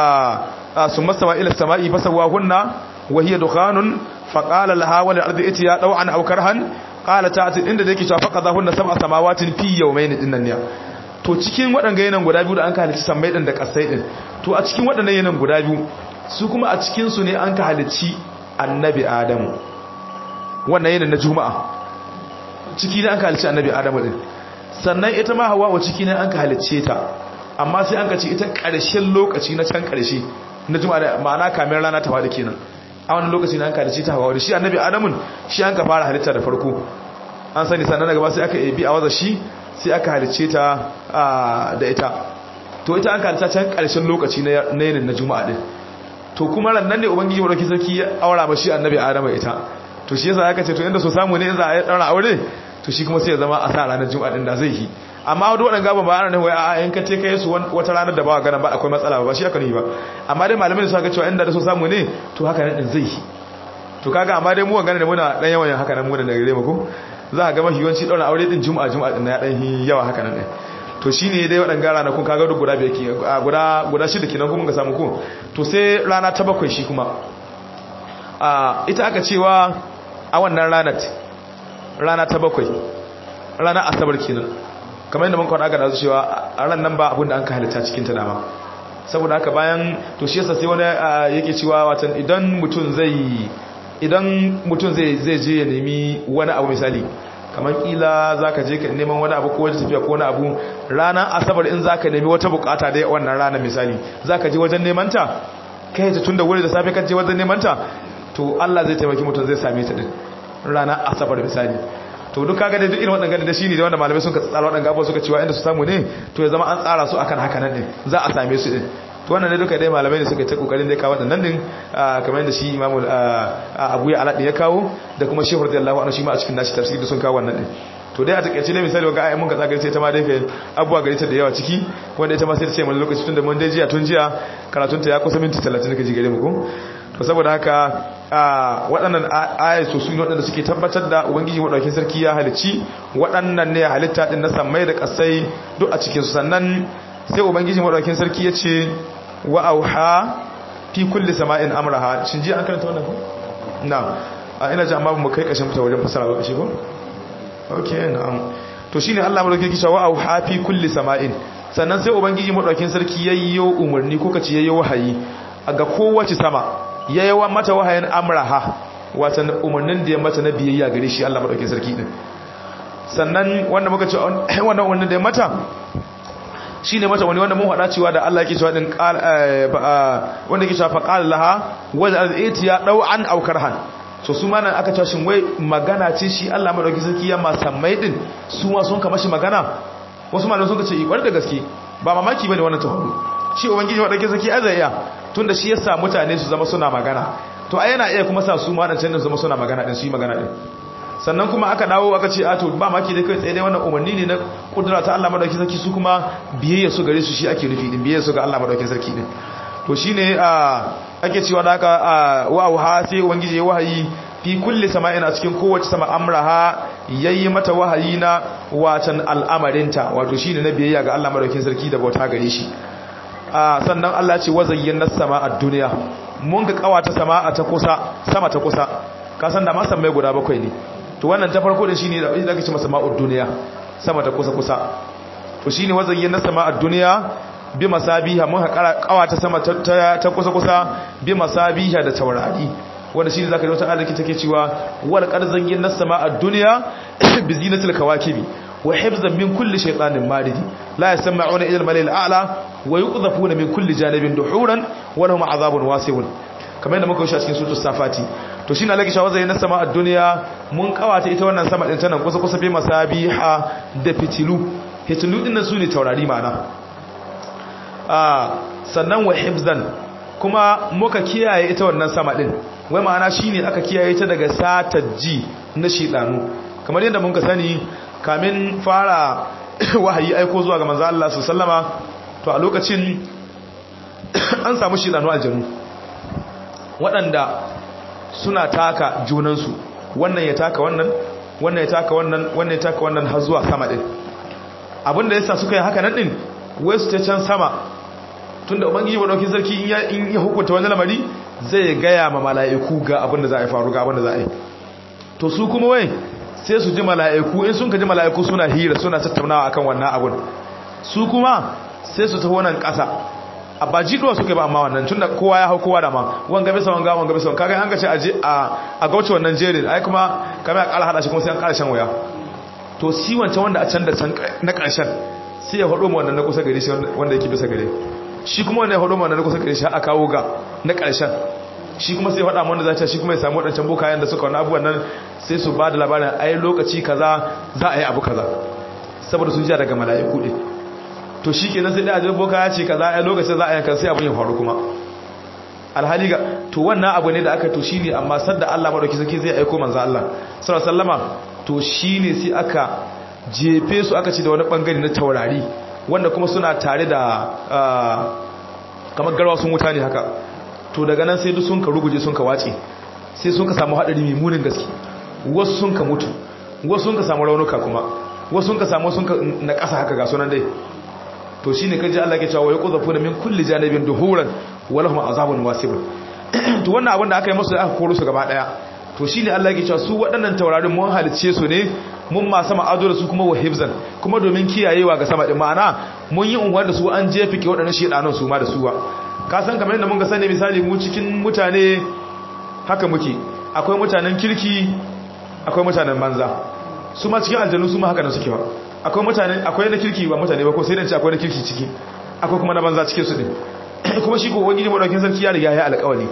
sun mastawa ila sama'i fasawa hunna wa hiya dukhanun fa qala laha wal ardi itiya daw'an aw karhan qala ta'ati inda da yake cewa faqadha hunna sab'a samawatin fi yawmayn dinnan ne to cikin waɗanga yanan guda biyu da an ka halicci samai din da kasai din to a cikin waɗannan yanan guda biyu su kuma a cikin su ne an ka halicci annabi adamu wannan yanan na juma'a ciki ne an ka halicci annabi adamu din sannan ita ma hawa ciki ne an ka halicce ta amma sai an ka ci ita ƙarshen lokaci na can ƙarshe na juma'a da ma'ana kamin rana ta faɗi kenan a wani lokaci ne an ka halicce ta hawa da shi annabi adamun shi an ka fara halitta da farko an sani sannan daga ba sai aka ebi a waza shi sai aka halicce ta da ita to ita an ka halitta can ƙarshen lokaci na yinin na juma'a din to kuma ran nan ne ubangiji madauki sarki ya aura ma shi annabi adamu ita to shi yasa aka ce to inda so samu ne in za a ɗaura aure to shi kuma sai ya zama a sa ranar juma'a din da zai yi amma wadda waɗanda gaba ba ana wai a yan kace kai su wata ranar da ba gana ba akwai matsala ba shi aka yi ba amma dai malamai suka ga cewa inda da so samu ne to haka nan din zai yi to kaga amma dai mu gane da muna dan yawan haka nan mu da gare mu ko za ka ga mafi yawanci daura aure din juma'a juma'a din ya dan yawa haka nan din to shine dai waɗanda gara na kun kaga duk guda biyar ke guda guda shida kenan kuma ga samu ko to sai rana ta bakwai shi kuma a ita aka cewa a wannan ranar rana ta bakwai rana asabar kenan kamar yadda mun kwana ga dazu cewa a ran nan ba abin da an ka halitta cikin ta dama saboda haka bayan to shi yasa sai wani yake cewa watan idan mutum zai idan mutum zai zai je ya nemi wani abu misali kamar kila zaka je ka neman wani abu ko wata tafiya ko wani abu ranar asabar in zaka nemi wata bukata dai wannan ranar misali zaka je wajen neman ta kai ta tunda wuri da safe ka je wajen neman ta to Allah zai taimaki mutum zai same ta din ranar asabar misali to duk kaga da duk irin waɗannan da shine da wanda malamai sun ka tsara waɗannan abubuwa suka cewa inda su samu ne to ya zama an tsara su akan haka nan din za a same su din to wannan ne duka dai malamai ne suka ta kokarin dai kawo waɗannan din kamar yadda shi Imam Abu Ya Aladi ya kawo da kuma Shehu radiyallahu anhu shi ma a cikin nashi tafsiri sun kawo wannan din to dai a takeice ne misali ga ayyamin ka tsagare sai ta ma dai kai abuwa gare ta da yawa ciki wanda ita ma sai ta ce mun lokaci tun da mun dai jiya tun jiya karatun ta ya kusa minti 30 kaji gare mu ko to saboda haka waɗannan ayatu su ne waɗanda suke tabbatar da ubangiji maɗaukin sarki ya halicci waɗannan ne halitta ɗin na sammai da ƙasai duk a cikinsu sannan sai ubangiji maɗaukin sarki ya ce wa auha fi kulli sama'in amraha shin ji an karanta wannan ko na a ina ji amma mu kai ƙashin fita wajen fasara ba shi ko okay na'am to shine Allah maɗaukin sarki wa auha fi kulli sama'in sannan sai ubangiji maɗaukin sarki yayyo umarni ko kace yayyo wahayi ga kowace sama ya yawa mata wahayin amraha watan umarnin da ya mata na biyayya gare shi Allah madaukakin sarki din sannan wanda muka ce wannan wannan da ya mata shine mata wani wanda mun hada cewa da Allah yake cewa din wanda yake cewa faqala laha wa al-itiya daw'an aw karhan so su ma nan aka cewa shin wai magana ce shi Allah madaukakin sarki ya ma sammai din su ma sun kama shi magana wasu malamai sun ce ikwar da gaske ba mamaki bane wannan tafaru shi ubangiji madaukakin sarki azaya tunda shi yasa mutane su zama suna magana to ai yana iya kuma sa su ma dan su zama suna magana din su yi magana din sannan kuma aka dawo aka ce a to ba maki dai kai tsaye dai wannan umarni ne na kudura ta Allah madaukakin sarki su kuma biyayya su gare su shi ake nufi din biyayya su ga Allah madaukakin sarki din to shine a ake cewa da haka wa auha sai ubangiji ya wahayi fi kulli sama'in a cikin kowace sama amraha yayi mata wahayi na watan al'amarinta wato shine na biyayya ga Allah madaukakin sarki da bauta gare shi sannan Allah ce wazayyana sama a duniya mun ga kawata sama ta kusa sama ta kusa ka san da ma san mai guda bakwai ne to wannan ta farko da shine da ake ce masa ma'ud duniya sama ta kusa kusa to shine wazayyana sama a duniya bi masabiha mun haƙara kawata sama ta kusa kusa bi masabiha da taurari wanda shine zaka ji wata alaki take cewa wal qad zayyana sama a duniya bi zinatil kawakibi wa hifzan min kulli shaytanin marid la yasma'una ila al-malil a'la wa yuqdhafuna min kulli janibin duhuran wa lahum 'adhabun wasi'un kamar yadda muka wuce a cikin sutur safati to shine Allah ke shawo zai na sama a duniya mun kawata ita wannan sama din tana kusa kusa bi masabiha da fitilu fitilu din nan sune taurari ma'ana ah sannan wa hifzan kuma muka kiyaye ita wannan sama din wai ma'ana shine aka kiyaye ta daga satajji na shidanu kamar yadda mun ka sani kamin fara wahayi aiko zuwa ga manzo Allah sallama to a lokacin an samu shidanu aljanu waɗanda suna taka junansu wannan ya taka wannan wannan ya taka wannan wannan ya taka wannan har zuwa sama din abinda yasa suka yi haka nan din wai su ta can sama tunda ubangiji madaukin sarki in ya in ya hukunta wani lamari zai gaya ma mala'iku ga abinda za a yi faru ga abinda za a yi to su kuma wai sai su ji mala'iku in sun ka ji mala'iku suna hira suna tattaunawa akan wannan abun su kuma sai su taho nan ƙasa a ba jiduwa suka ba amma wannan tunda kowa ya hau kowa da ma wanga bisa wanga wanga bisa kaga an ga ce aje a a gauce wannan jerin ai kuma kamar a ƙara hada shi kuma sai an ƙara shan waya to si wancan wanda a can da can na ƙarshen sai ya hado mu wannan na kusa gare shi wanda yake bisa gare shi kuma wanda ya hado mu wannan na kusa gare shi a kawo ga na ƙarshen shi kuma sai faɗa wanda za ta shi kuma ya samu waɗancan bokayen da suka wani abubuwan nan sai su ba da labarin ai lokaci kaza za a yi abu kaza saboda sun ji daga mala'iku ɗin to shi kenan sai da ajiyar boka ya ce kaza ai lokacin za a yankan sai abin ya faru kuma alhali ga to wannan abu ne da aka to shine amma sadda Allah madauki sarki zai aiko manzo Allah sallallahu alaihi wasallama to shine sai aka jefe su aka ci da wani bangare na taurari wanda kuma suna tare da kamar garwa sun wuta ne haka to daga nan sai duk sun ka ruguje sun ka wace sai sun ka samu hadari mai munin gaske wasu sun ka mutu wasu sun ka samu raunuka kuma wasu sun ka samu sun ka na ƙasa haka ga sunan dai to shine kaji Allah ke cewa yaquzafu min kulli janibin duhuran wa lahum azabun wasib to wannan abin da aka yi musu aka koro su gaba daya to shine Allah ke cewa su waɗannan taurarin mun halice su ne mun ma sama ado da su kuma wa hifzan kuma domin kiyayewa ga sama din ma'ana mun yi unguwar da su an jefe ke waɗannan shedanan su ma da suwa ka san kamar yadda mun ga sani misali mu cikin mutane haka muke akwai mutanen kirki akwai mutanen banza su ma cikin aljanu su ma haka da suke ba akwai mutane akwai na kirki ba mutane ba ko sai dan ce akwai na kirki ciki akwai kuma na banza cikin su din kuma shi ko wani madaukin sarki ya riga ya alƙawari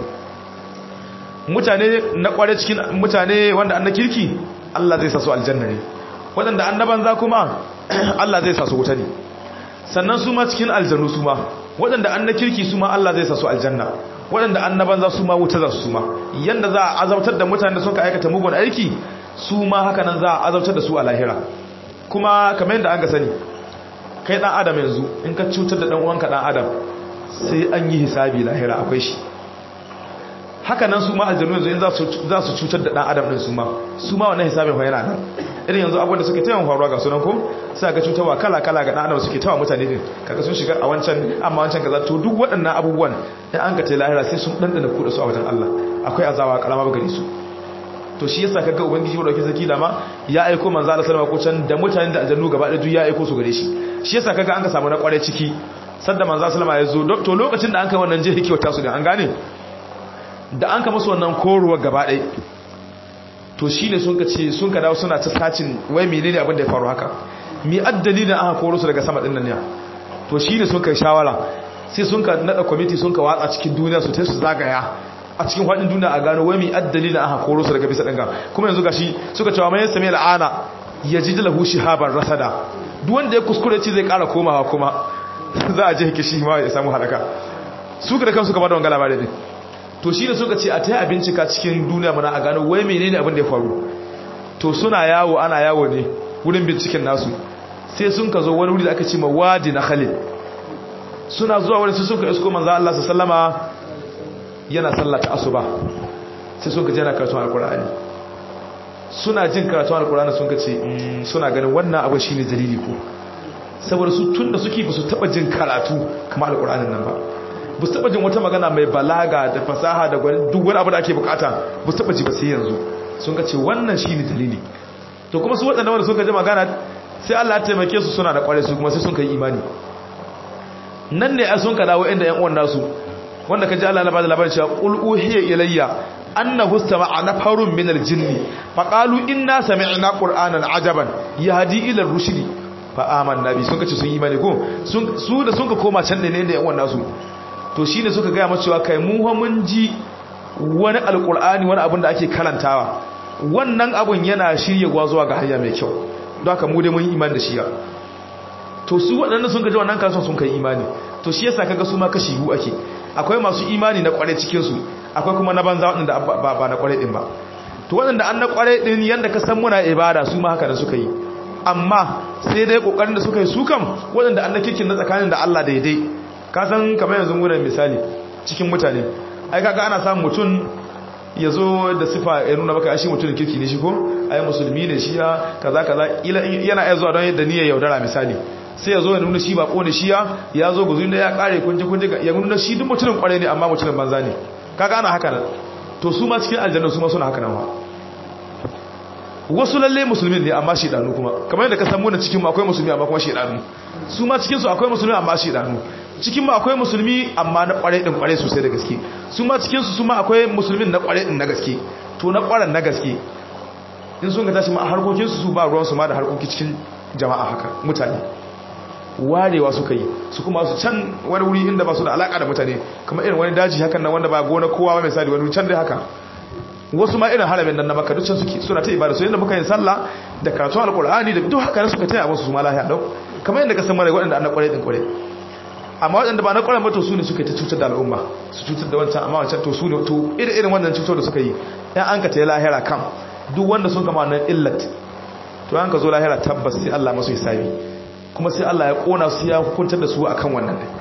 mutane na kware cikin mutane wanda an na kirki Allah zai sa su aljanna ne waɗanda an na banza kuma Allah zai sa su wuta ne sannan su ma cikin aljanu su ma waɗanda an na kirki su ma Allah zai sa su aljanna waɗanda an na banza su ma wuta za su ma yanda za a azabtar da mutane da suka aikata mugun aiki su ma haka nan za a azabtar da su a lahira kuma kamar yadda an ga sani kai dan adam yanzu in ka cutar da dan uwanka dan adam sai an yi hisabi lahira akwai shi haka nan su ma aljanu yanzu in za su cutar da dan adam din su ma su ma wannan hisabin fa yana nan irin yanzu abubuwan da suke tayawan faruwa ga sunan ko sai ga cutarwa kala kala ga dan adam suke tawa mutane din kaga sun shiga a wancan amma wancan kaza to duk waɗannan abubuwan in an ka tai lahira sai sun dandana ku da su a wajen Allah akwai azawa kalama ba gare su to shi yasa kaga ubangiji wa dauke saki dama ya aiko manzo Allah sallama ko can da mutanen da aljannu gaba da duk ya aiko su gare shi shi yasa kaga an ka samu na kware ciki sanda manzo sallama ya zo to lokacin da an kai wannan jihi kiwata su da an gane da an ka musu wannan koruwa gaba ɗaya to shine sun ka ce sun ka dawo suna ta sacin wai menene abin da ya faru haka mi addali da aka koro su daga sama din nan ne to shine sun kai shawara sai sun ka nada committee sun ka watsa cikin duniya su ta su zagaya a cikin faɗin duniya a gano wai mai addali da aka koro su daga bisa ɗanga kuma yanzu gashi suka cewa mai sami al'ana ya ji dalahu shihabar rasada duk wanda ya kuskure ci zai ƙara komawa kuma za a je hake shi ma ya samu halaka su da kansu ka bada wanga labarai ne to shi da suka ce a ta yi a bincika cikin duniya mana a gano wai menene abin da ya faru to suna yawo ana yawo ne wurin binciken nasu sai sun ka zo wani wuri da aka ce ma wadi na khalid suna zuwa wani su suka isko manzo Allah sallama yana sallata asuba sai sun ka jana karatun alkur'ani suna jin karatun alkur'ani sun ka ce suna ganin wannan abu shine dalili ko saboda su tunda suke ba su taba jin karatu kamar alkur'anin nan ba ba su taba jin wata magana mai balaga da fasaha da duk wani abu da ake bukata ba su taba ji ba sai yanzu sun ka ce wannan shine dalili to kuma su waɗanda wanda sun ka ji magana sai Allah ya taimake su suna da kware su kuma sai sun kai imani nan ne a sun ka dawo inda ƴan uwan nasu wanda ka ji Allah na bada labarin cewa qul uhiya ilayya annahu sama'a nafarun min aljinni faqalu inna sami'na qur'anan ajaban yahdi ila rushdi fa amanna bi sun kace sun yi imani ko su da sun ka koma can ne da yan wannan su to shine suka ga mace cewa kai mu mun ji wani alqur'ani wani abin da ake karantawa wannan abun yana shirye gwa zuwa ga hanya mai kyau don haka mu dai mun yi imani da shi ya to su waɗanda sun gaji wannan kasuwan sun kai imani to shi yasa kaga su ma kashi biyu ake akwai masu imani na kware cikin su akwai kuma na banza waɗanda ba ba na kware din ba to waɗanda an na kware din yanda ka san muna ibada su ma haka da suka yi amma sai dai kokarin da suka yi su kam waɗanda an na kirkin na tsakanin da Allah daidai ka san kamar yanzu gurin misali cikin mutane ai kaga ana samun mutum ya zo da sifa ya nuna maka shi mutumin kirki ne shi ko ai musulmi ne shi ya kaza kaza yana iya zuwa don yadda niyyar yaudara misali sai ya zo ya nuna shi ba kone shi ya ya zo guzu da ya kare kunje kunje ya nuna shi duk mutumin kware ne amma mutumin banza ne kaga ana haka nan to su ma cikin aljanna su ma suna haka nan wa wasu lalle musulmin ne amma shedanu kuma kamar yadda ka san mu cikin mu akwai musulmi amma kuma shedanu su ma cikin su akwai musulmi amma shedanu cikin mu akwai musulmi amma na kware din kware sosai da gaske su ma cikin su su ma akwai musulmin na kware din na gaske to na kwaren na gaske in sun ga tashi ma harkokin su su ba ruwan su ma da harkoki cikin jama'a haka mutane warewa suka yi su kuma su can wani wuri inda ba su da alaka da mutane kamar irin wani daji hakan nan wanda ba gona kowa ba misali wani can dai haka wasu ma irin haramin nan na maka duk can suke suna ta ibada su yadda muka yin sallah da karatun alkur'ani da duk haka suka taya musu su ma lahiya dau kamar yadda ka san mara waɗanda an na kwarai din kwarai amma waɗanda ba na kwarai ba to su ne suka ta cutar da al'umma su cutar da wancan amma wancan to su ne to irin irin wannan cutar da suka yi ɗan an ka ta yi lahira kan duk wanda sun kama wannan illat to an ka zo lahira tabbas sai Allah masu hisabi kuma sai Allah ya kona su ya hukuntar da su akan wannan ne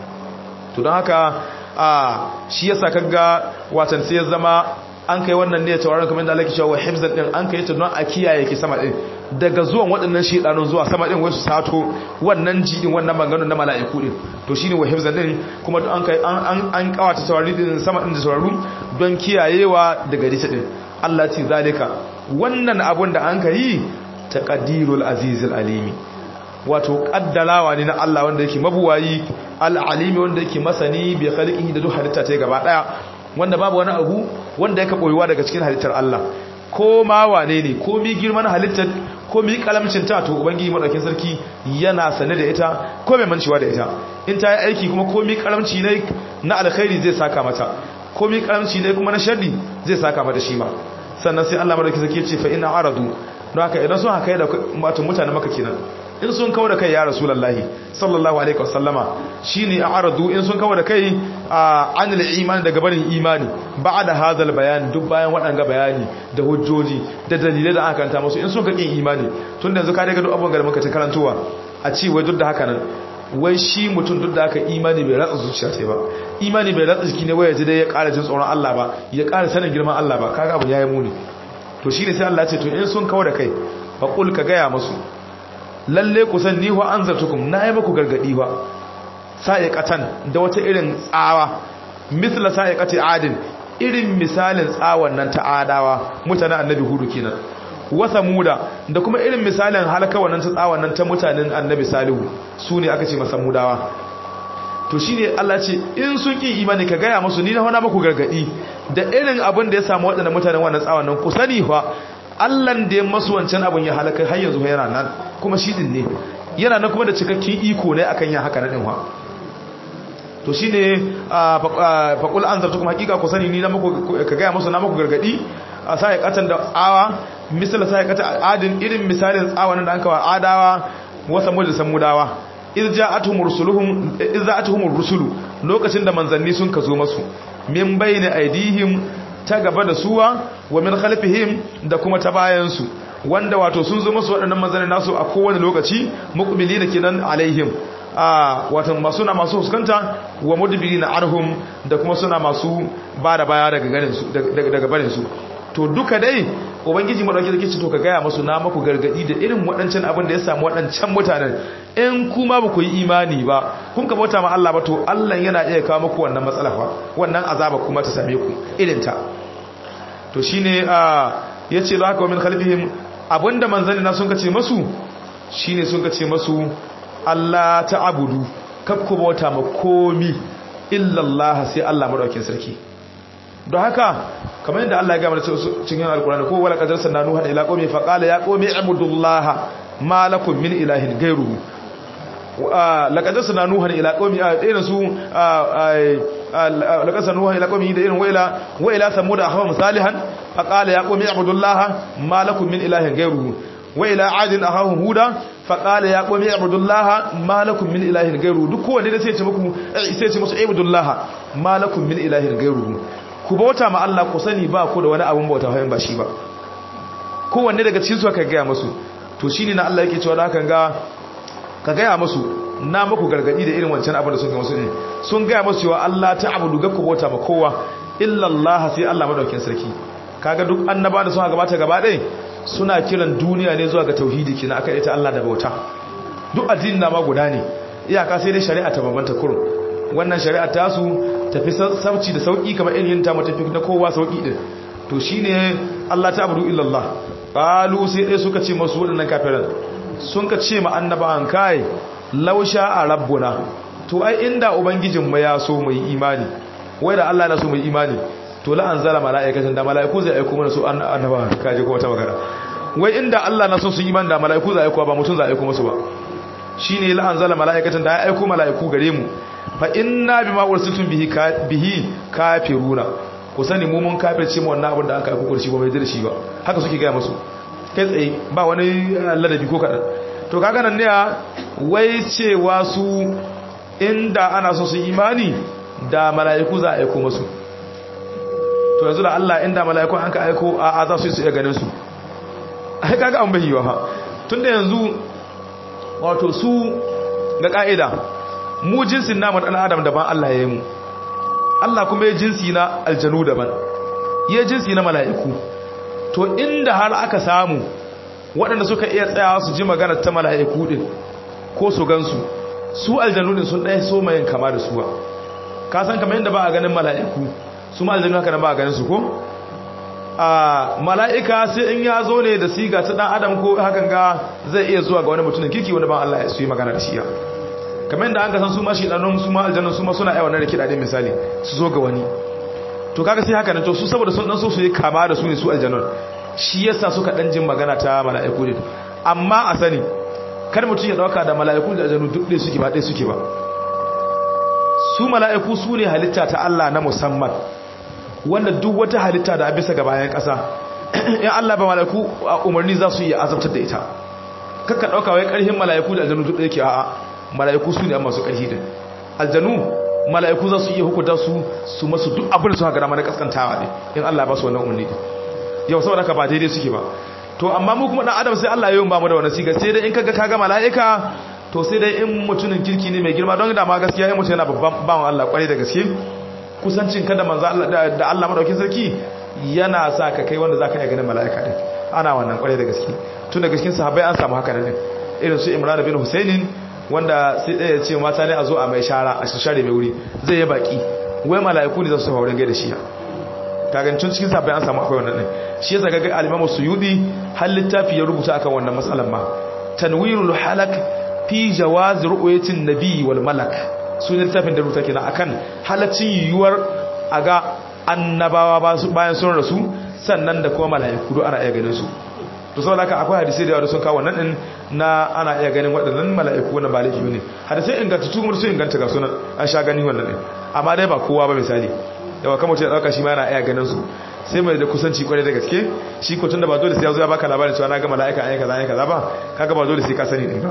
to don haka a shi yasa kaga watan sai ya zama an kai wannan ne tawaran kamar da Allah ke cewa hifzan din an kai ta don a kiyaye ki sama din daga zuwan waɗannan shedanun zuwa sama din wasu sato wannan jidin wannan maganganun na mala'iku din to shine wa hifzan din kuma an kai an an kawata tawari din sama din da tawaru don kiyayewa daga rita din Allah ce zalika wannan abun da an kai taqdirul azizul alimi wato kaddalawa ne na Allah wanda yake mabuwayi al'alimi wanda yake masani bi khaliqihi da duk halitta ta gaba daya wanda babu wani abu wanda yake koyuwa daga cikin halittar Allah ko ma wane ne ko mi girman halittar ko mi kalamcin ta to ubangiji madaukin sarki yana sane da ita ko mai mancewa da ita in ta yi aiki kuma ko mi kalamci ne na alkhairi zai saka mata ko mi kalamci ne kuma na sharri zai saka mata shi ma sannan sai Allah madaukin sarki ya ce fa ina aradu don haka idan sun haka da wato mutane maka kenan in sun kawo da kai ya rasulallahi sallallahu alaihi wasallama shine a'radu in sun kawo da kai anil imani daga barin imani ba'da hadal bayan duk bayan wadanga bayani da hujjoji da dalilai da aka kanta musu in sun ka kin imani tun da yanzu ka daga duk abun da muka ta karantowa a ci wai duk da haka nan wai shi mutum duk da haka imani bai ratsa zuciya ta ba imani bai ratsa jiki ne wai ya ji dai ya ƙara jin tsoron Allah ba ya ƙara sanin girman Allah ba kaga abu yayi muni to shine sai Allah ya ce to in sun kawo da kai fa qul ka gaya musu lalle ku san ni wa anzartukum na yi muku gargadi wa sa'iqatan da wata irin tsawa misla sa'iqati adin irin misalin tsawon nan ta adawa mutanen annabi hudu kenan wa samuda da kuma irin misalin halaka wannan ta tsawon nan ta mutanen annabi salihu su ne aka ce masamudawa to shine Allah ce in sun ki imani ka gaya musu ni na hana muku gargadi da irin abin da ya samu waɗannan mutanen wannan tsawon nan ku sani fa Allahn da ya masu wancan abin ya halaka har yanzu yana nan kuma shi din ne yana nan kuma da cikakken iko ne akan yin haka na dinwa to shine faqul anzartukum haqiqa ku sani ni na muku ka ga musu na muku gargadi a sai katan da awa misal sai kata adin irin misalin tsawanin da an kawa adawa wasa mu da samudawa iz ja'atuhum rusuluhum iz ja'atuhum rusulu lokacin da manzanni sun kazo masu min bayni aidihim ta gaba da suwa wa min khalfihim da kuma ta bayansu wanda wato sun zo musu waɗannan manzanni nasu a kowane lokaci muqbili da kenan alaihim a wato masu na masu huskanta wa mudbirina arhum da kuma suna masu ba da baya daga garin su daga barin su to duka dai ubangiji madauki da kici to ka gaya musu na maku gargadi da irin waɗancan abin da ya samu waɗancan mutanen in kuma ba ku yi imani ba kun ka bauta ma Allah ba to Allah yana iya kawo muku wannan matsala fa wannan azaba kuma ta same ku irin ta to shine a yace za ka min khalfihim abinda manzanni na sun kace masu shine sun kace masu Allah ta'budu kab ku bauta ma komi illa Allah sai Allah madaukin sarki don haka kamar yadda Allah ya gama cikin alkurani ko wala qadar sanna nuha ila qaumi fa qala ya qaumi ibudullaha ma lakum min ilahin ghayruhu laqad sanna nuha ila qaumi irin su laqad sanna nuha ila qaumi da irin waila waila samud ahwa salihan fa qala ya qaumi ibudullaha ma lakum min ilahin ghayruhu waila adin ahahum huda fa qala ya qaumi ibudullaha ma lakum min ilahin ghayruhu duk kowanne da sai ya ce muku sai ya ce musu ibudullaha ma lakum min ilahin ghayruhu ku bauta ma Allah ku sani ba ku da wani abun bauta hayan ba shi ba kowanne daga cikin su aka gaya musu to shine na Allah yake cewa da hakan ga ka gaya musu na muku gargadi da irin wancan abin da sun ga musu ne sun gaya musu cewa Allah ta abudu ga ku bauta ma kowa illa Allah sai Allah madaukin sarki kaga duk annaba da suka gabata gaba ɗaya suna kiran duniya ne zuwa ga tauhidi kina aka ita Allah da bauta duk addinin na ma guda ne iyaka sai dai shari'a ta bambanta kurum wannan shari'a ta su tafi sauci da sauki kamar irin ta matafi na kowa sauki din to shine Allah ta abudu illallah qalu sai dai suka ce masu wadannan kafiran sun ka ce ma annabawan kai lausha a rabbuna to ai inda ubangijin mu ya so mu yi imani wai da Allah na so mu yi imani to la anzala malaikatan da malaiku zai aiko mana su annabawan kaje kuma ta magana wai inda Allah na so su yi imani da malaiku zai aiko ba mutun zai aiko musu ba shine la anzala malaikatan da ya aiko malaiku gare mu fa inna bima ursiltum bihi bihi kafiruna ku sani mu mun kafirce mu wannan abin da aka aiko kurshi ba mai da shi ba haka suke ga musu kai tsaye ba wani ladabi ko kadan to kaga nan ne wai cewa su inda ana so su imani da mala'iku za a aiko musu to yanzu da Allah inda mala'iku an ka aiko a za su yi su iya ganin su ai kaga an bayyana ha tunda yanzu wato su ga ka'ida mu jinsin namun ɗan adam daban Allah ya yi mu Allah kuma ya jinsi na aljanu daban ya jinsi na mala'iku to inda har aka samu waɗanda suka iya tsayawa su ji magana ta mala'iku ɗin ko su gansu su aljanu ɗin sun ɗaya so mayin kama da suwa ka san kamar yadda ba a ganin mala'iku su ma aljanu haka nan ba a ganin su ko a mala'ika sai in ya zo ne da siga ta ɗan adam ko hakan ga zai iya zuwa ga wani mutumin kiki wani ban Allah ya su yi magana da shi ya kamar yadda an ka san su ma shi ɗanun su ma aljannun su ma suna aiwa na rikida ɗin misali su zo ga wani to kaga sai haka ne to su saboda sun ɗan so su yi kama da su ne su aljannun shi yasa suka ɗan jin magana ta mala'iku ne amma a sani kar mutum ya ɗauka da mala'iku da aljannu duk ɗaya suke ba ɗaya suke ba su mala'iku su ne halitta ta Allah na musamman wanda duk wata halitta da a bisa ga bayan ƙasa in Allah ba mala'iku a umarni za su iya azabtar da ita kakka ɗauka wai ƙarfin mala'iku da aljannu duk ɗaya ke a'a mala'iku su ne an masu ƙarfi din aljanu mala'iku za su iya hukunta su su masu duk abin da suka gada mana kaskantawa ne in Allah ba su wannan umarni yau saboda ka ba daidai suke ba to amma mu kuma dan adam sai Allah ya yi ba mu da wannan siga sai dai in kaga kaga mala'ika to sai dai in mutumin kirki ne mai girma don da ma gaskiya in mutum yana babban bawan Allah kwarai da gaske kusancin ka da manzo Allah da Allah madaukin sarki yana sa ka kai wanda zaka iya ganin mala'ika din ana wannan kwarai da gaske tun da gaskin sahabbai an samu haka ne irin su Imran bin Husainin wanda sai ɗaya ya ce mata ne a zo a mai shara a share mai wuri zai yi baki wai mala'iku ne za su haurin gaida shi kagancin cikin sabai an samu akwai wannan ne shi yasa ga al-Imam Suyudi har littafi ya rubuta akan wannan matsalan ma tanwirul halak fi jawaz ru'yatin nabi wal malak sunan littafin da rubuta kenan akan halaccin yiwuwar aga annabawa bayan sun rasu sannan da kuma mala'iku do ana iya ganin su to saboda haka akwai hadisi da yawa sun kawo wannan din na ana iya ganin waɗannan mala'iku wannan ba laifi ne hadisi inganta tu sun inganta ga sunan an sha gani wannan din amma dai ba kowa ba misali yawa kamar ya dauka shi ma yana iya ganin su sai mai da kusanci kwarai da gaske shi ko tunda ba dole sai ya zo ya baka labarin cewa na ga mala'ika ayi kaza ayi kaza ba kaga ba dole sai ka sani din ba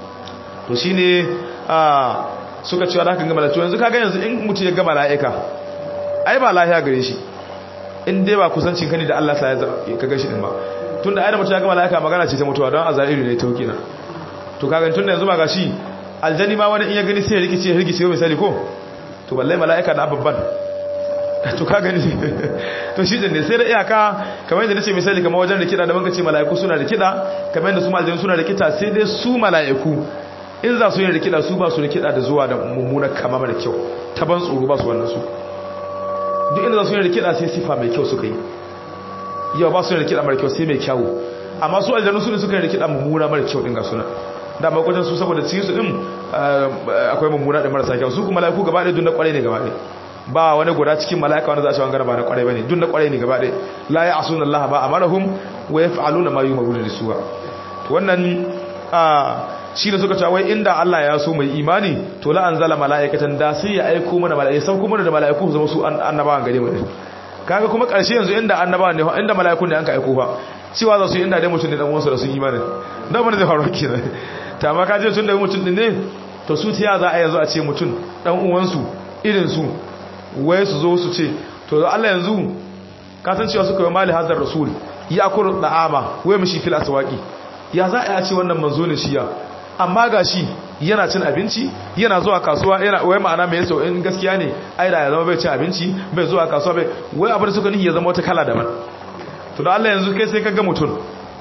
to shine a suka cewa da kan ga mala'ika yanzu kaga yanzu in mutum ya ga mala'ika ai ba lafiya gare shi in dai ba kusancin kani da Allah sai ya kaga shi din ba tunda ai da mutum ya ga mala'ika magana ce ta mutuwa don azairu ne tauki na to kaga tunda yanzu ba gashi aljani ma wani in ya gani sai ya rikice ya rikice misali ko to balle mala'ika da babban to ka gani to shi ne sai da iyaka kamar yadda nace misali kamar wajen da kida da muka ce mala'iku suna da kida kamar yadda su maljanu suna da kida sai dai su mala'iku in za su yi da kida su ba su da kida da zuwa da mummunar kama mara kyau ta ban tsoro ba su wannan su duk inda za su yi da kida sai sifa mai kyau suka yi yau ba su da kida mara kyau sai mai kyau amma su aljanu su ne suka yi da kida mummuna mara kyau din ga suna da makwajin su saboda cikin su din akwai mummuna da marasa kyau su kuma mala'iku gaba ɗaya dun na kwarai ne gaba ɗaya ba wani guda cikin mala'ika wanda za a ce wanga ba na kwarai bane duk na kwarai ne gaba ɗaya la ya asuna Allah ba amarahum wa yaf'aluna ma yu'maruna lisuwa to wannan a shi da suka ce wai inda Allah ya so mai imani to la anzala mala'ikatan da sai ya aiko mana mala'ika sai kuma da mala'iku zama su annabawan gare mu kaga kuma karshe yanzu inda annabawan ne inda mala'ikun ne an ka aiko fa cewa za su inda dai mutum ne dan uwansa da sun imani da mun zai faru kenan ta ma kaje tun da mutum din ne to su tiya za a yanzu a ce mutum dan uwansu irin su wai su zo su ce to Allah yanzu ka san cewa suka yi mali hazar rasul ya kuru da'ama wai mishi fil aswaqi ya za a ce wannan manzo ne shi ya amma gashi yana cin abinci yana zuwa kasuwa yana wai ma'ana mai yasa in gaskiya ne ai da ya zama bai cin abinci bai zuwa kasuwa bai wai abin da suka nihi ya zama wata kala daban to da Allah yanzu kai sai ka ga mutum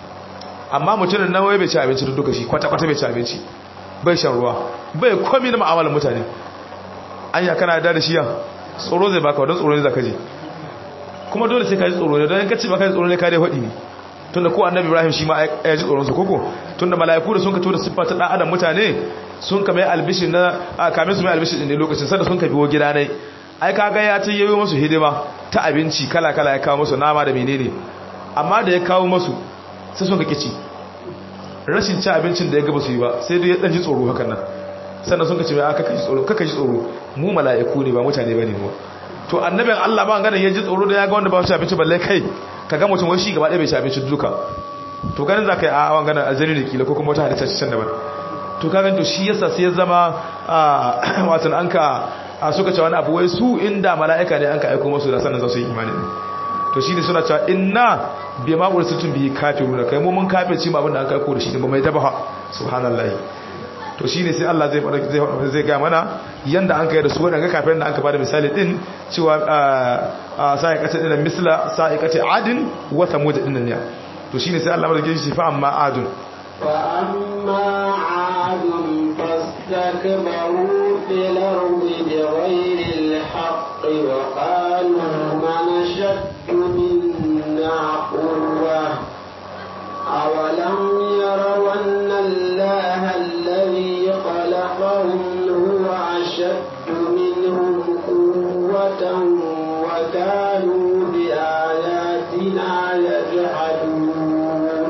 amma mutumin nan wai bai ci abinci duk duka shi kwata kwata bai ci abinci bai shan ruwa bai komai na mu'amalar mutane anya kana da da shi ya tsoro zai baka wadon tsoro ne zaka ji kuma dole sai ka ji tsoro ne don in ka ci baka ji tsoro ne ka dai hudi ne tunda ko annabi ibrahim shi ma ya ji tsoron su koko tunda mala'iku da sun ka tura siffa ta dan adam mutane sun ka mai albishin na kamin su mai albishin din lokacin sanda sun ka biyo gida ne ai kaga ya ta yayo musu hidima ta abinci kala kala ya kawo musu nama da menene amma da ya kawo musu sai sun ka kici rashin ci abincin da ya gaba su yi ba sai dai ya dan ji tsoro hakan nan sannan sun ka ce mai aka kaji tsoro kaka ji tsoro mu mala'iku ne ba mutane bane mu to annabin Allah ba ganin ya ji tsoro da ya ga wanda ba shi abinci balle kai ka ga mutum wai shi gaba ɗaya bai ci abinci duka to ganin za ka yi a awan ganin aljani da kila ko kuma wata halitta can daban to ka to shi yasa sai ya zama watan an ka suka ce wani abu wai su inda mala'ika ne an ka aiko masu da sannan za su yi imani ne to shi ne suna cewa inna bai ma ƙuri sutun biyi kafiru da kai mu mun kafin ci ma abin da an ka aiko da shi ne ba mai daba subhanallahi to shine sai Allah zai zai zai ga mana yanda an kai da su wadanga kafirin da an ka bada misali din cewa sa'iqata din misla sa'iqati adin wa thamud din ne to shine sai Allah madauke shi fa amma adun fa amma adun fastakbaru fil ardi bighayri al-haqq wa qalu man shaddu minna quwwa أولم يروا أن الله الذي خلقهم هو أشد منهم قوة وكانوا بآياتنا يجحدون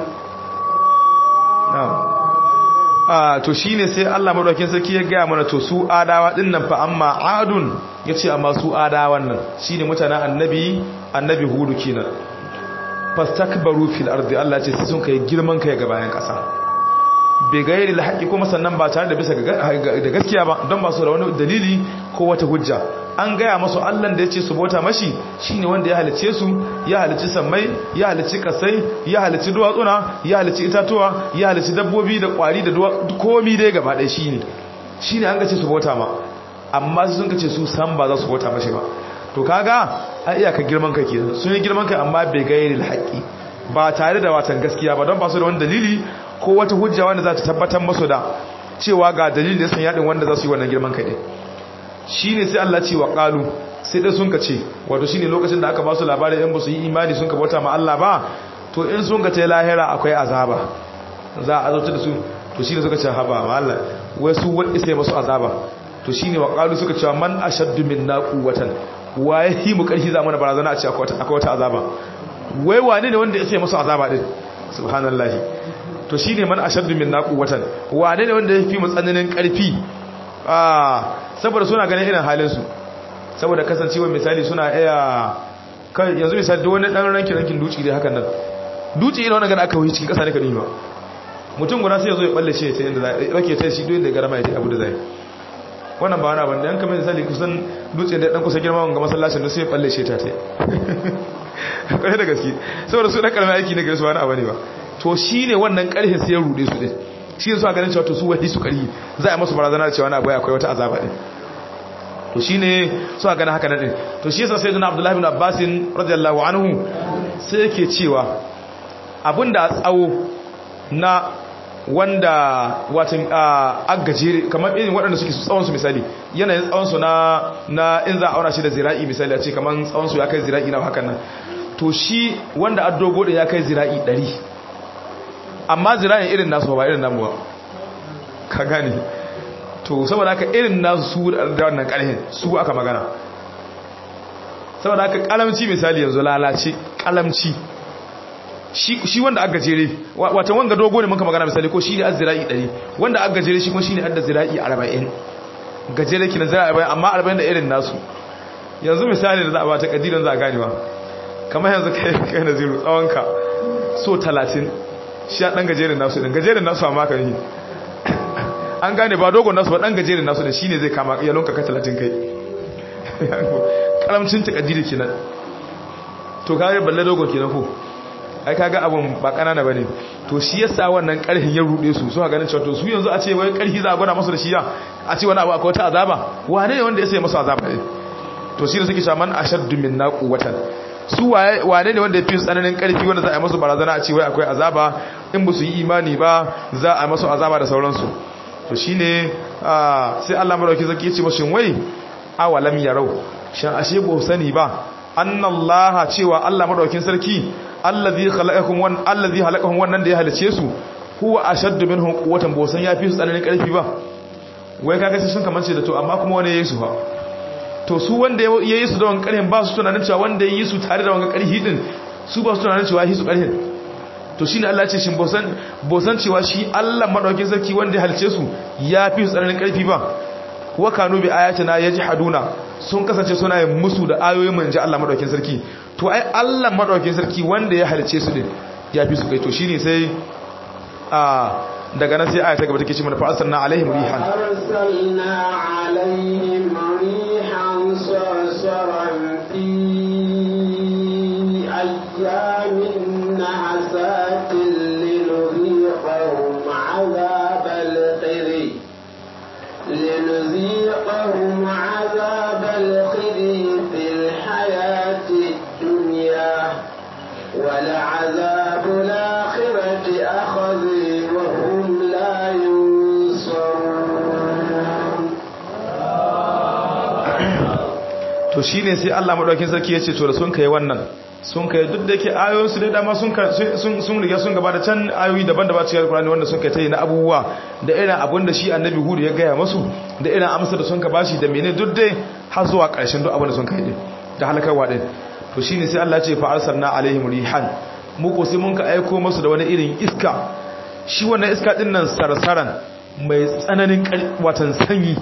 نعم a to shine sai Allah madaukakin sarki ya gaya mana to su adawa din nan fa amma adun yace amma su adawan nan shine mutanen annabi annabi hudu kenan fastakbaru fil ardi Allah ce sun kai girman kai ga bayan kasa bai gairi alhaqi kuma sannan ba tare da bisa da gaskiya ba don ba su da wani dalili ko wata hujja an gaya masu Allah da yace su bauta mashi shine wanda ya halice su ya halici sammai ya halici kasai ya halici duwatsuna ya halici itatuwa ya halici dabbobi da kwari da komi dai gaba ɗaya shine shine an gace su bauta ma amma sun kace su san ba za su bauta mashi ba to kaga a iyaka girman kai kenan sun yi girman kai amma bai gairi haƙi ba tare da watan gaskiya ba don ba su da wani dalili ko wata hujja wanda za ta tabbatar masu da cewa ga dalilin da sun yadin wanda za su yi wannan girman kai ne shi ne sai Allah ce wa ƙalu sai dai sun ka ce wato shi ne lokacin da aka ba su labarin yan ba su yi imani sun ka bauta ma Allah ba to in sun ka ce lahira akwai azaba za a azauta da su to shi ne suka ce haba ma Allah wai su wani sai masu azaba to shi ne wa ƙalu suka ce man ashaddu min na quwwatan waye yi mu karfi za mana barazana a ce akwai wata azaba wai wane ne wanda ya sai masu azaba din subhanallahi to shine man ashaddu min quwwatan wane ne wanda ya fi mu tsananin karfi ah saboda suna ganin irin halin su saboda kasancewa misali suna iya kai yanzu misali duk wani dan rankin rankin duci dai hakan nan duci irin wannan gana aka wuce cikin kasa ne ka ba mutum guda sai ya zo ya balle shi ta inda zai rake ta shi duk inda garama ya abu da zai wannan ba wani abin da yan kamar misali kusan dutse da dan kusa girma ga masallacin da sai balle shi ta ta kwarai da gaske saboda su dan karamin aiki ne gare su wani abu ne ba to shine wannan karhin sai ya rude su din shi ne su ganin cewa to su wai su kari za a masu barazana da cewa na akwai akwai wata azaba din to shine su ganin haka nan din to shi yasa sayyidina abdullahi ibn abbas radiyallahu anhu sai yake cewa abinda tsawo na wanda watan agajere kamar irin waɗanda suke tsawonsu misali yanayin tsawonsu na na in za a auna shi da zira'i misali a ce kamar tsawonsu ya kai zira'i na hakan nan to shi wanda addogo da ya kai zira'i 100 amma zira'in irin nasu ba irin namu ba ka gane to saboda haka irin nasu su da wannan ƙarhin su aka magana saboda haka kalamci misali yanzu lalace kalamci shi wanda aka gajere wata wanga dogo ne muka magana misali ko shi ne azzira'i 100 wanda aka gajere shi kuma shi ne adda zira'i 40 gajere kinan zira'i 40 amma 40 da irin nasu yanzu misali da za a ba ta kadiran za a gane ba kamar yanzu kai kai na zero tsawonka so 30 shi a dan gajeren nasu din gajeren nasu amma ka yi an gane ba dogon nasu ba dan gajeren nasu din shine zai kama ya lonka ka 30 kai karamcin takaddiri kenan to kage balle dogon kenan ko ai kaga abun ba kanana bane to shi yasa wannan karhin ya rude su suka ganin cewa to su yanzu a ce wai karhi za a gwada masu da shi ya a ce wani abu akwai wata azaba wane ne wanda ya sai masu azaba ne to shi da suke cewa man ashaddu minna quwwatan su wane ne wanda ya fi tsananin karfi wanda za a yi masu barazana a ce wai akwai azaba in ba su yi imani ba za a yi masu azaba da sauransu to shine sai Allah madauki zaki ya ce mashi wai awalam yarau shan ashe ba sani ba annallaha cewa Allah madaukin sarki allazi khalaqakum wan allazi halaqahum wannan da ya halice su huwa ashaddu minhum quwwatan ba san yafi su tsananin karfi ba wai kaga sai sun kamance da to amma kuma wani yayi su fa to su wanda yayi su da wannan karhin ba su tunanin cewa wanda yayi su tare da wannan karhi din su ba su tunanin cewa yayi su karhin to shine Allah ya ce shin bosan bosan cewa shi Allah madaukin sarki wanda ya halice su yafi su tsananin karfi ba wa kanu bi ayatina yajhaduna sun kasance suna yin musu da ayoyin manji Allah madaukakin sarki to ai Allah madaukakin sarki wanda ya halice su din ya fi su kai to shine sai a daga nan sai aya ta gaba take cewa fa arsalna alaihim rihan arsalna alaihim rihan sarsaran fi ayyamin nahasatin linudhiqahum azabal khizi لنذيقهم عذاب الخزي في الحياة الدنيا ولعذاب الآخرة أخذي وهم لا ينصرون to shine sai Allah madaukakin sarki yace to da sun kai wannan sun kai duk da yake ayoyin su da dama sun sun sun riga sun gaba da can ayoyi daban-daban cikin Alkur'ani wanda sun kai tayi na abubuwa da irin abun da shi Annabi Hud ya gaya masu da irin amsa da sun ka bashi da menene duk dai har zuwa ƙarshen duk abin da sun kai din da halakarwa din to shine sai Allah ya ce fa arsalna alaihim rihan mu ko sai mun ka aiko masu da wani irin iska shi wannan iska din nan sarsaran mai tsananin watan sanyi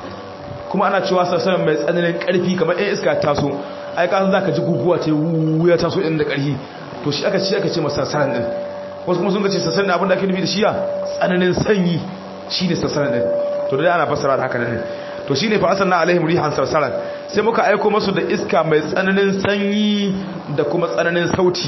kuma ana cewa sarsaran mai tsananin karfi kamar ɗan iska taso ai kasan za ka ji guguwa ta wuya taso ɗin da ƙarfi to shi aka ce aka ce masa sarsaran ɗin wasu kuma sun ga ce sarsaran abin da ake nufi da shiya tsananin sanyi shi ne sarsaran ɗin to da ana fassara da haka ne to shi ne fa asanna alaihim rihan sarsaran sai muka aiko masu da iska mai tsananin sanyi da kuma tsananin sauti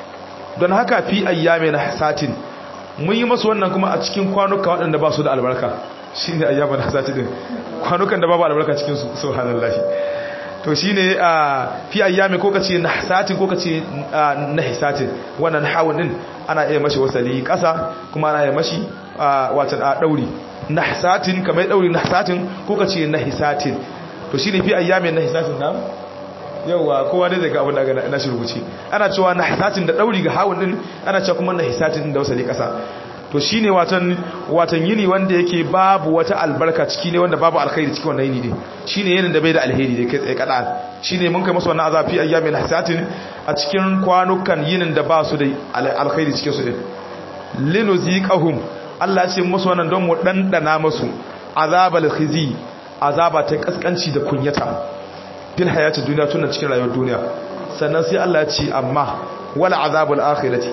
don haka fi ayyamin satin mun yi masu wannan kuma a cikin kwanuka waɗanda ba su da albarka shi ne ayyamin hasati din kwanukan da babu albarka cikin su subhanallahi to shine a fi ayyami ko kace nahsatin ko kace nahsatin wannan hawun din ana iya mashi wasali kasa kuma ana iya mashi watan a dauri nahsatin kamar dauri nahsatin ko kace nahsatin to shine fi ayyami nahsatin na yawa kowa dai daga abin da na shi rubuci ana cewa nahsatin da dauri ga hawun din ana cewa kuma nahsatin da wasali kasa to shine watan watan yini wanda yake babu wata albarka ciki ne wanda babu alkhairi cikin wannan yini din shine yinin da bai da alheri dai kai tsaye kada shine mun kai masa wannan azafi ayyamin hasatin a cikin kwanukan yinin da ba su da alkhairi cikin su din linuziqahum Allah ya ce musu wannan don mu dandana musu azabal khizi azaba ta kaskanci da kunyata fil hayati duniya tunan cikin rayuwar duniya sannan sai Allah ya ce amma wala azabul akhirati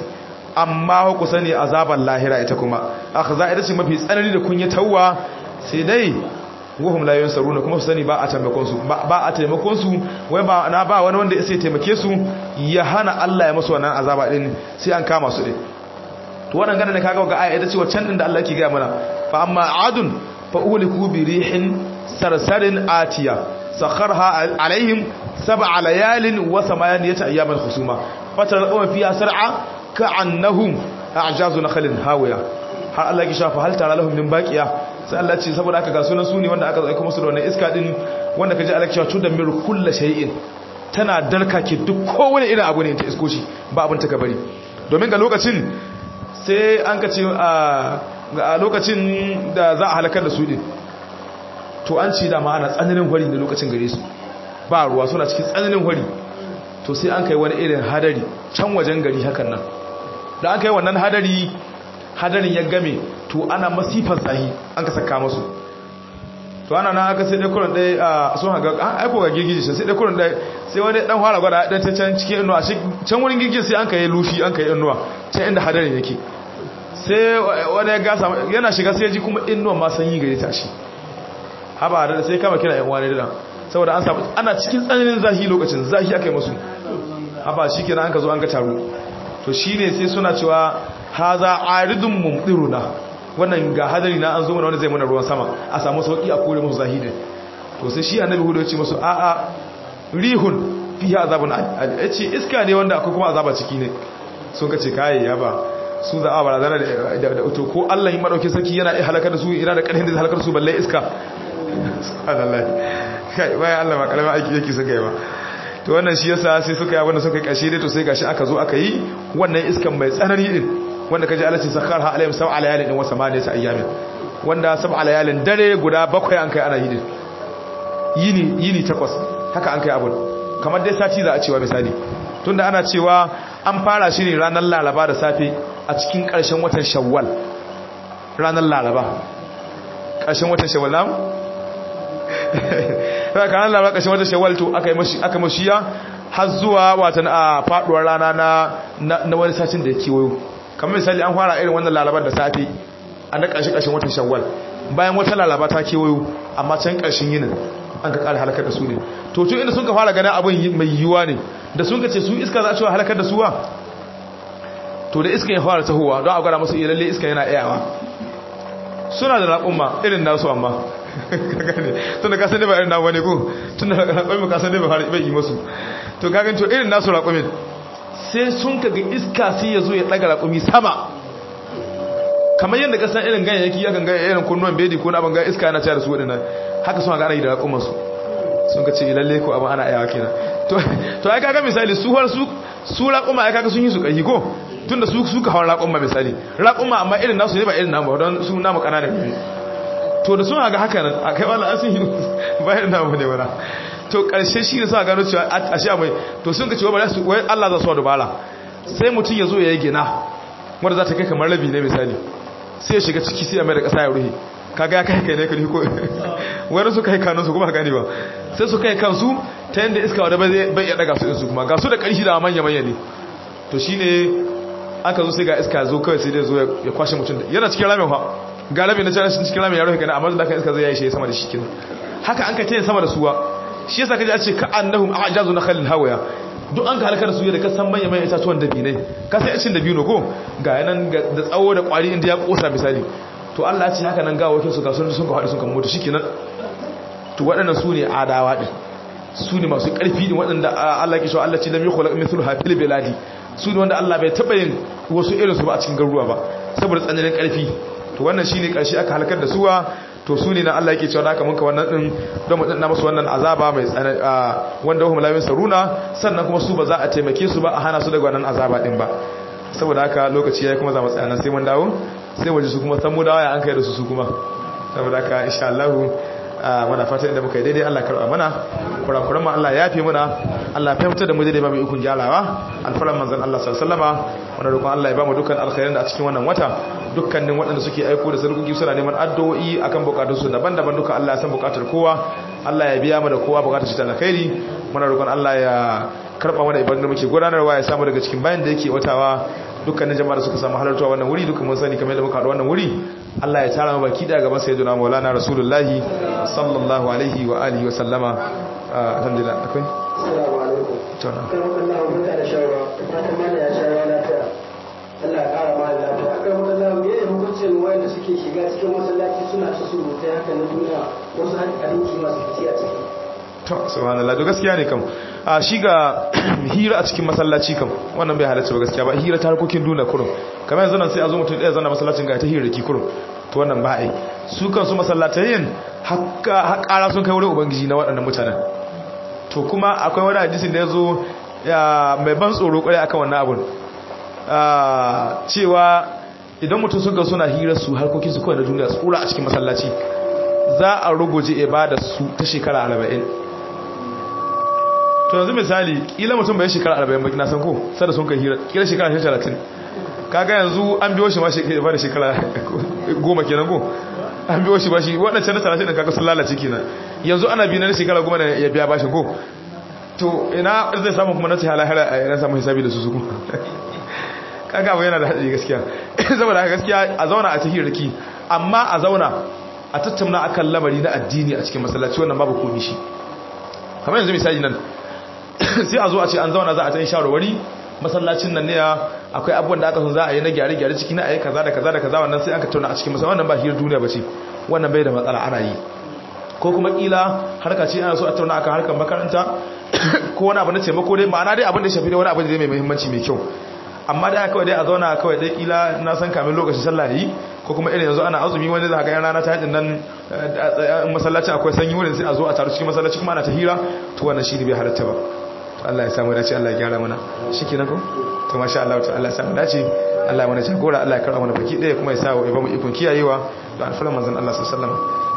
amma ku sani azabar lahira ita kuma akhza ita ce mafi tsanani da kunyatawa sai dai wahum la yansaruna kuma su sani ba a taimakon su ba a taimakon su wai ba na ba wani wanda sai taimake su ya hana Allah ya musu wannan azaba din sai an kama su din to wannan ganin kaga ga aya ita ce waccan din da Allah yake ga mana fa amma adun fa uliku bi rihin sarsarin atiya sakharha alaihim sab'a layalin wa samaniyata ayyaman husuma fatar qawma fiha sar'a ka'annahum a'jazu nakhlin hawiya har Allah ya shafa hal tara lahum min baqiya sai Allah ce saboda aka ga sunan suni wanda aka aika musu da wannan iska din wanda kaje Allah ya cewa tudamir kullu shay'in tana darka ke duk kowane irin abu ne ta isko shi ba abin ta ka bari domin ga lokacin sai an ka ce a lokacin da za a halakar da su din to an ci da ma ana tsananin hori da lokacin gare su ba ruwa suna cikin tsananin hori to sai an kai wani irin hadari can wajen gari hakan nan da an kai wannan hadari hadarin ya game to ana masifar zahi an ka saka masu to ana nan aka sai dai kurin dai a sun haga an aiko ga girgiji sai dai kurin dai sai wani dan fara gwada dan ta can cikin inuwa shi can wurin girgiji sai an kai lushi an kai inuwa can inda hadarin yake sai wani ya gasa yana shiga sai ji kuma inuwa ma sanyi gare ta shi haba da sai kama kira yan wani da saboda an samu ana cikin tsananin zahi lokacin zahi aka yi musu haba shikenan an ka zo an ga taro to shine sai suna cewa haza aridun mumdiruna wannan ga hadari na an zo mana wanda zai mana ruwan sama a samu sauki a kore musu zahiri to sai shi annabi hudu ya ce musu a a rihun fiha azabun ya ce iska ne wanda akwai kuma azaba ciki ne sun ka ce kai ya ba su za a barazana da to ko Allah yi madauki sarki yana iya halakar da su ina da karhin da halakar su balle iska subhanallah kai wai Allah ba kalama aiki yake suka yi ba to wannan shi yasa sai suka yi abin da suka yi kashe dai to sai gashi aka zo aka yi wannan iskan mai tsanani din wanda kaji Allah ce sakharha alayhim sab'a layalin din wa samaniyata ayyamin wanda sab'a layalin dare guda bakwai an kai ana yi din yini yini takwas haka an kai abun kamar dai sati za a cewa misali tunda ana cewa an fara shi ne ranar Laraba da safe a cikin ƙarshen watan Shawwal ranar Laraba ƙarshen watan Shawwal na haka ranar Laraba ƙarshen watan Shawwal to aka yi mashi aka mashiya har zuwa watan a faduwar rana na na wani satin da ya kewayo kamar misali an fara irin wannan lalabar da safe a na ƙarshe ƙarshen watan shawwal bayan wata lalaba ta kewayo amma can ƙarshen yinin an ka ƙara halakar da su ne to tun inda sun ka fara ganin abin mai yiwuwa ne da sun ka ce su iska za a cewa halakar da suwa to da iska ya fara tahowa don a gwada masu iya lalle iska yana iyawa suna da raƙumma irin nasu amma tun da kasan ne ba irin nawa ne ko tun da raƙumin kasan ne ba bai yi masu to kagan to irin nasu raƙumin sai sun ka ga iska sai ya zo ya ɗaga raƙumi sama kamar yadda ka san irin ganyayyaki ya kan ganya irin kunnuwan bedi ko na abin gaya iska yana caya da su waɗannan haka suna gana yi da raƙumansu sun ka ce lalle ko abin ana yawa kenan to ai kaga misali su har su raƙuma ai kaga sun yi su ƙarfi ko tun da su suka hawa raƙuma misali raƙuma amma irin nasu ne ba irin namu don su namu ƙananan ne to da suna ga haka nan a kai wala an sun yi ba irin namu ne wala to ƙarshe shi ne suna gano cewa a sha mai to sun ka ce wai su wai Allah za su wa dubara sai mutum ya zo ya yi gina wanda za ta kai kamar rabi ne misali sai ya shiga ciki sai ya mai da ƙasa ya ruhe kaga ya kai kai ne kudi ko wani su kai kanun su kuma gani ba sai su kai kansu ta yadda iska wadda bai iya daga su insu kuma ga su da ƙarshi da manya manya ne to shine aka zo sai ga iska zo kawai sai dai zo ya kwashe mutum da yana cikin ramin fa ga ramin na can cikin ramin ya rufe kana amma da kan iska zai yayi shi sama da shi kin haka an ka tayin sama da suwa shi yasa kaje a ce ka annahum a'jazu nakhlin hawaya duk an ka halakar da su da ka san manya manya itatuwan dabinai ka sai cin dabino ko ga yanan da tsawo da kwari inda ya kosa misali to Allah ya ce haka nan gawo su ga sun sun ka haɗu sun kan mutu shikenan to waɗannan su ne adawa din su ne masu ƙarfi ne waɗanda Allah ke so Allah ce lam yukhlaq mithlu hafil biladi su ne wanda Allah bai taɓa yin wasu irin su ba a cikin garuruwa ba saboda tsananin ƙarfi to wannan shine ƙarshe aka halakar da suwa to su ne na Allah yake cewa haka munka wannan din don mu danna musu wannan azaba mai tsanani wanda hum la saruna sannan kuma su ba za a taimake su ba a hana su daga wannan azaba din ba saboda haka lokaci yayi kuma za mu tsaya nan sai mun dawo sai waje su kuma san mu dawo ya an kai da su su kuma saboda haka insha Allah muna fatan inda muka yi daidai Allah karba mana kurakuran mu Allah ya yafe muna Allah fahimta da mu daidai ba mu ikon gyarawa alfaran manzon Allah sallallahu alaihi wasallama muna roƙon Allah ya ba mu dukkan alkhairin da a cikin wannan wata dukkanin waɗanda suke aiko da sarkuki suna neman addu'o'i akan bukatun su daban-daban duka Allah ya san bukatar kowa Allah ya biya mu da kowa bukatar shi ta alkhairi muna roƙon Allah ya karba mana ibadun da muke gudanarwa ya samu daga cikin bayan da yake watawa dukkanin jama'a da suka samu halartuwa wannan wuri dukkan mun sani kamar yadda muka haɗu wannan wuri Allah ya tara mu baki da gaban sayyidina Maulana Rasulullahi sallallahu alaihi wa alihi wa sallama alhamdulillah akwai assalamu alaikum to na kan Allah mun da shawara fatan mana ya shawara lafiya Allah ya kara mana lafiya akan wannan me ne hukuncin wanda suke shiga cikin masallaci suna ta surutai haka na duniya wasu har abinci masu fice a ciki to subhanallah to gaskiya ne kam a shi ga hira a cikin masallaci kam wannan bai halatta ba gaskiya ba hira ta harkokin duna kurum kamar yanzu nan sai a zo mutum ɗaya zana masallacin ga ta hira ki kurum to wannan ba ai su kansu masallatayin haka haƙara sun kai wurin ubangiji na waɗannan mutanen to kuma akwai wani hadisin da ya zo mai ban tsoro kwarai akan wannan abun cewa idan mutum sun ga suna hira su harkokin su kawai na duniya tsura a cikin masallaci za a ruguje ibada su ta shekara arba'in to yanzu misali kila mutum bai shekara 40 ba na san ko sai da sun kai hira kila shekara 30 kaga yanzu an biyo shi ma shekara da shekara goma kenan ko an biyo shi ba shi waɗancan na 30 da kaga sun lalace kenan yanzu ana bi na shekara goma ya biya bashin ko to ina zai samu kuma na ce halahara a yana samun hisabi da su suku kaga abu yana da haɗari gaskiya saboda haka gaskiya a zauna a cikin riki amma a zauna a tattauna akan lamari na addini a cikin masallaci wannan babu komi shi kamar yanzu misali nan sai a zo a ce an zauna za a ta yi shawarwari masallacin nan ne akwai abubuwan da aka sun za a yi na gyare-gyare ciki na a yi kaza da kaza da kaza wannan sai aka tattauna a cikin masallaci wannan ba hirar duniya ba ce wannan bai da matsala ana yi ko kuma kila harka ce ana so a tattauna akan harkar makaranta ko wani abu na taimako dai ma'ana dai abin da shafi dai wani abu da mai muhimmanci mai kyau amma dai kawai dai a zauna kawai dai kila na san kamin lokacin sallah yi ko kuma irin yanzu ana azumi wani da haka yan rana ta hadin nan masallaci akwai sanyi wurin sai a zo a taru cikin masallaci kuma ana ta hira to wannan shi ne bai halatta ba to Allah ya samu dace Allah ya gyara mana shikenan ko to masha Allah to Allah ya samu dace Allah ya mana jagora Allah ya karba mana baki daya kuma ya sa wa ibamu ikon kiyayewa da alfalan manzon Allah sallallahu alaihi wasallam